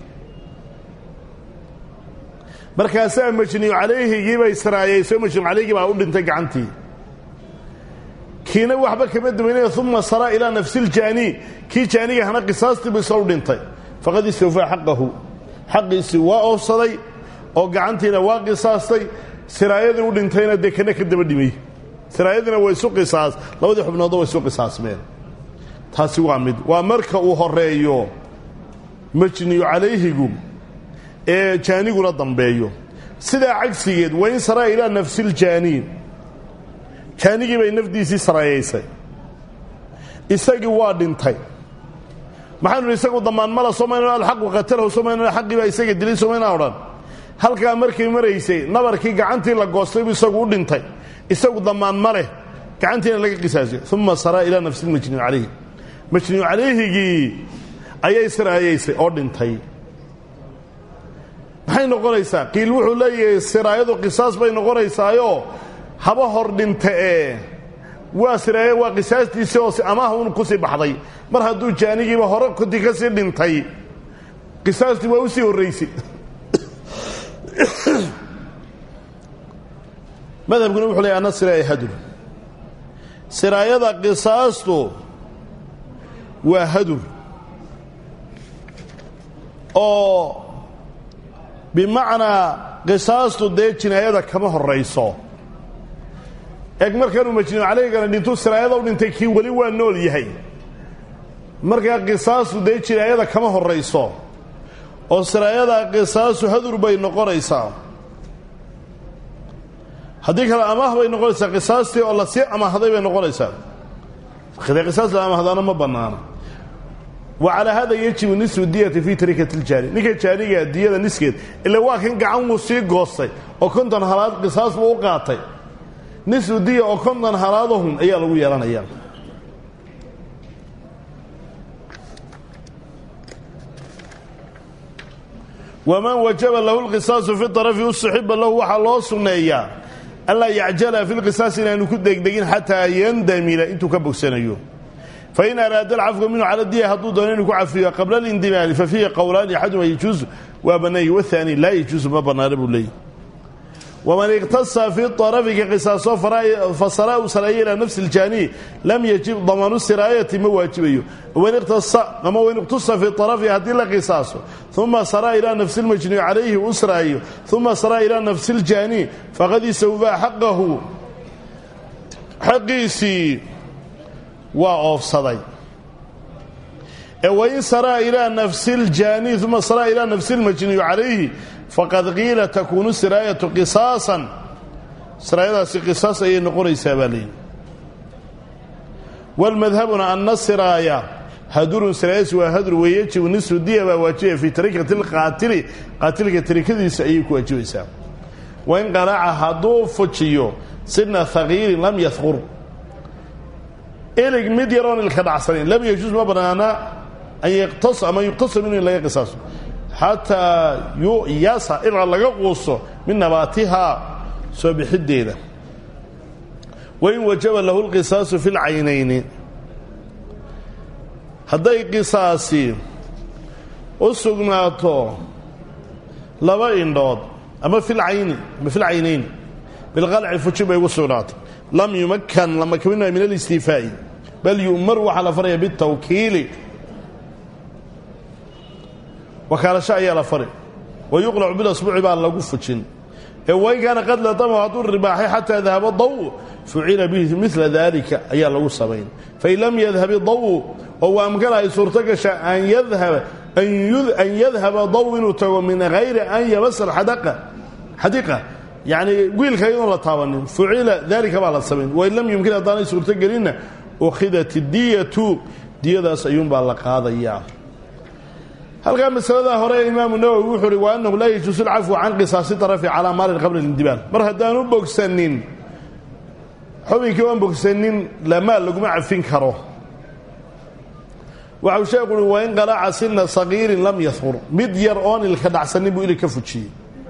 markaasaa majniyu calayhigii bay saraayayso majniyu calayhigii baa u dhintay gacantii kiina waxba kama duwanaya uma sara ilaa nafsi iljaani kii jaaniga hana qisaastiibu isla u dhintay faqad istawfaa xaqahu xaqiisii waa oofsaday oo gacantiina waa qisaastay siraayadii u dhintayna dee kana ka daba dhimay siraayadiina waa isu qisaas labadii xubnoodna waa isu qisaasmeen taasi waa mid waa marka uu horeeyo majniyu calayhigu ee jaaniguna dambeeyo sidaa cagsigeed wain saraa ilaa nafsi iljaani jaanigii bay nafdiisii saraayaysay isagii waa dhintay maxaanu hi isagu damaanmala somayno alxaqu qatalahu somayno xaqii baa isaga dilay somayna odhan halkaa markay maraysay nabarkii gacantii la goostay buu isagu u dhintay isagu damaan ma leh gacantiina laga qisaasay uma saraa ilaa nafsi lmajniyu calayhi majniyu calayhigii ayay siraayaysay oo dhintay maxay noqonaysaa qiil wuxuu leeyahay siraayadu qisaas bay noqonaysaayo haba hor dhinta ee waa siraaya waa qisaastiisii oo amaah un kusii baxday mar hadduu jaanigiiba hore koti ka sii dhintay qisaastii waa usii horraysay madhabkuna wuxuu leeyahy anna siraaya hadur siraayada qisaastu waa hadur oo bimacnaa qisaastu dee jinaayada kama horayso eeg markanuu majnuuc calaygana dhintuu siraayada u dhintay kii weli waa nool yahay markaa qisaastu dee jinaayada kama horayso oo siraayada qisaasu hadur bay noqonaysaa haddii kale amaah bay noqonaysaa qisaastii oo lasii amaahday bay noqonaysaa de qisaas la amaahdaana ma bannaana wa calaa hada yajibu nisfu diyati fii tarikati ljaani ninka jaaniga diyada niskeed ila waa kan gacan wuu sii goostay oo konton halaad qisaas buu u qaatay nisfu diya oo konton halaadahun ayaa lagu yeelanayaa waman wajaba lahu lqisaasu fi arafi usuxiba lahu waxaa loo sunneeyaa anlaa yacjala fi lqisaas inaanu ku degdegin xataa yandamila intuu ka bogsanayo fain araada alcafwa minhu cala diya hadduu doono inuu ku cafiyo qabla alindimaali fa fiihi qowlaani axaduma yajuusu waa banaany wahaani laa yajuusu ma banaana buu leeyahy waman iqtasa fi arafiga qisaaso fasara u sareeya ilaa nafsi iljaaniy lam yajib damaanu siraayati ma waajibayo wain iqtasa ama wain iqtusa fi arafi haddii la qisaaso uma saraa ilaa nafsi lmajnii calayhi u sraayo uma saraa ilaa nafsi iljaaniy faqad istawfaa xaqahu xaqiisii waa oofsaday ee wain saraa ilaa nafsi ljaaniy uma saraa ilaa nafsi lmajniyu calayhi faqad qiila takuunu siraayatu qisaasan siraayadaasi qisaas ayay noqonaysaa baa layidhi walmadhabuna ana siraaya hadurun siraayasi waa hadur weeyajibu nisfu diya baa waajibaya fii tarikati lqaatili qaatilka tarikadiisa ayay ku waajibaysaa wain qaraca hadduu fujiyo sidna haqiirin lam yahqur ilig mid yaroon ilka dhacsanayn lam yajuus ma banaana an yqtas ama yuqtasa minhu in laga qisaaso xataa yuyasa ilaa laga quuso min nabaatihaa soo bixideeda wain wajaba lahu lqisaasu fi lcaynayni hadday qisaasi u sugnaato laba indhood ama filcayni ama filcaynayn bilqalci fuji bay ugu sugnaatay lam yumakan lama kaminayo min alistiifaa'i bal yu'mar waxaa la faraya bitawkiili wakaalasho ayaa la fari wa yuqlacu bilasbuuci baa lagu fujin ee wain kaana qad latama hadduu ribaaxay xataa dahaba daw fucila bihi mila dalika ayaa lagu samayn fain lam yadhab daw oo waa amkana ay suurto gasha an yadhaba daw inuu tago min hayri an yamasa xadiqa yani wiilka iyadoon la taabanin fucila dalika baa la samayn wain lam yumkin haddaanay suurto gelinna ukhidat diyatu diyadaas ayuunbaa la qaadayaa halkaa masalada hore imaamu nawowi wuxuu uhi wa annahu laa yajuusu alcafwu can qisaasi arafi calaa maalin qabla lindibaal mar haddaanu bogsanin xubinkii oan bogsanin lamaal laguma cafin karo waxau sheekhu uhi wain qalaca sina sagiirin lam yahur mid yar oon ilka dhacsanin buu ilig ka fujiyey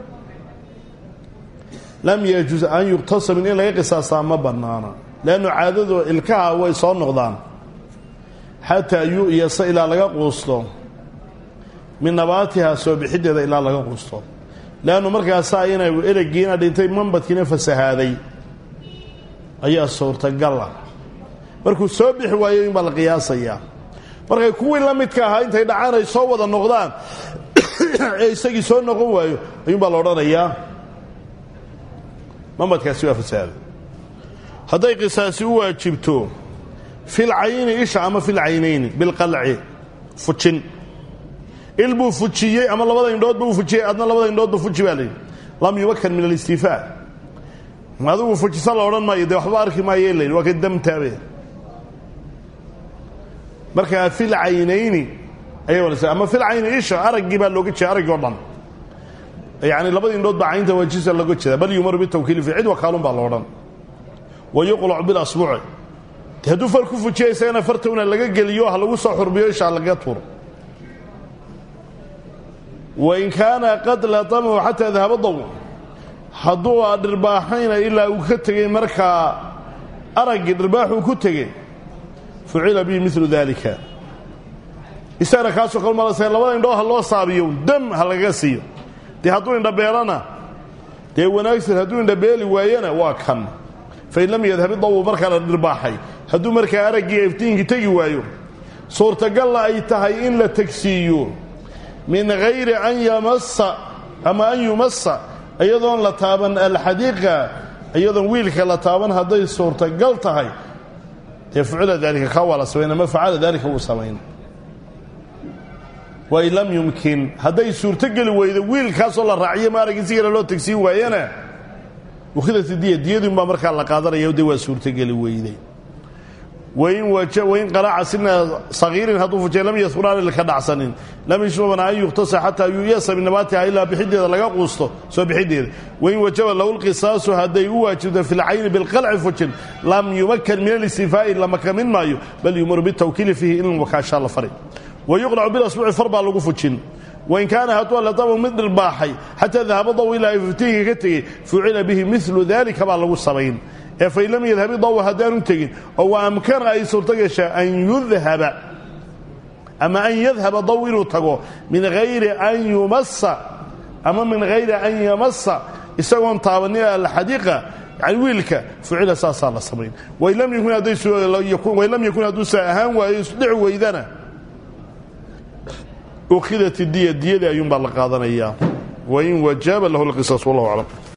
lam yajuus an yuqtasa min in laga qisaasaa ma bannaana leannu caadadu ilkaha way soo noqdaan xataa yu'yasa ilaa laga quusto min nabaatiha soo bixideeda ilaa laga quusto leannu markaasaa inay eregiina dhintay mambadkiina fasahaaday ayaa suurtagala markuu soo bixi waayo in baa la qiyaasayaa markay kuwii la midka ahaa intay dhacaan ay soo wada noqdaan ee isagii soo noqon waayo ayuunbaa la odhanayaa mambadkaasi waa fasahaaday hadday qisaasi u waajibto filcayni isha ama filcaynayni bilqalci fujin il buu fujiyey ama labada indhood buu fujiyey adna labada indhoodba fuji baa layidhi lam yumakan min alistiifaa adigu fujisa la odhan maayo dee waxba arki maayo layidhi waa ka damtaabe markaa fil caynayni ayay wanaysa ama fil cayni isha araggii baa looga jeeda araggii o dhan yani labada indhood baa caynta waajisa looga jeeda bal yumaru bitawkiili fi cid wakaalun baa la odhan wa yuqlacu bilasbuuci de hadduu far ku fujiya isagana fartowna laga geliyo ha lagu soo xurbiyo ishaa laga tuuro wain kaana qad latamahu xataa dahaba daw hadduu a dhirbaaxayna ilaa uu ka tegey markaa araggii dhirbaaxuu ku tegey fucila bihi milu daalika isagana kaasoo kal malase labada indhoo ha loo saabiyo dam ha lagaga siiyo dee hadduu indhabeelana dee wanaagsan hadduu indhabeeli waayana waa kan fain lam yadhabi dawu markaa la dhirbaaxay hadduu markaa araggii iftiinkii tegi waayo suurtagalla ay tahay in la tegsiiyo min hayri an yamasa ama an yumasa iyadoon la taaban alxadiiqa iyadoon wiilka la taaban hadday suurtagal tahay dee fucila daalika kaa waa la samayn ama facala daalika wuu samayn wain lam yumkin hadday suurtogeli weydo wiilkaasoo la raaciyo ma araggii si kale loo tegsiin waayana ukhidat diya diyadun baa markaa la qaadanaya de waa suurtogeli weyday wain qaraca sina sagiirin hadduu fujay lam yasquraan ilka dhacsanin lam yashbabana an yuqtasa xataa yuyasa min nabaatiha ilaa bixideeda laga quusto soo bixideeda wain wajaba lahu lqisaasu hadday u waajibto fi lcayni bilqalci fujin lam yumakan min alistifaa'i lama kamin maayo bal yumaru bitawkiili fiihi in wakaashaa la fari wa yuqlacu bilasbuuci far baa lagu fujin wain kaana hadduu alatamu mid dhirbaaxay xataa dahaba daw ilaa iftiinka ka tegey fucila bihi milu dalika baa lagu samayn ee fain lam yadhabi daw haddaanu tegin oo wa amkana ay suurto gashaa an yudhaba ama an yadhaba daw inuu tago min hayri an yumasa ama min hayri an yamasa isagoon taabanin alxadiiqa yani wiilka fucila saasaa la samayn wain lam yakun haddawain lam yakun hadduusa ahaan waayo isdhici weydana ukhidat diya diyadii ayuunbaa la qaadanayaa wain wajaaba lahu lqisaas wallahu aclam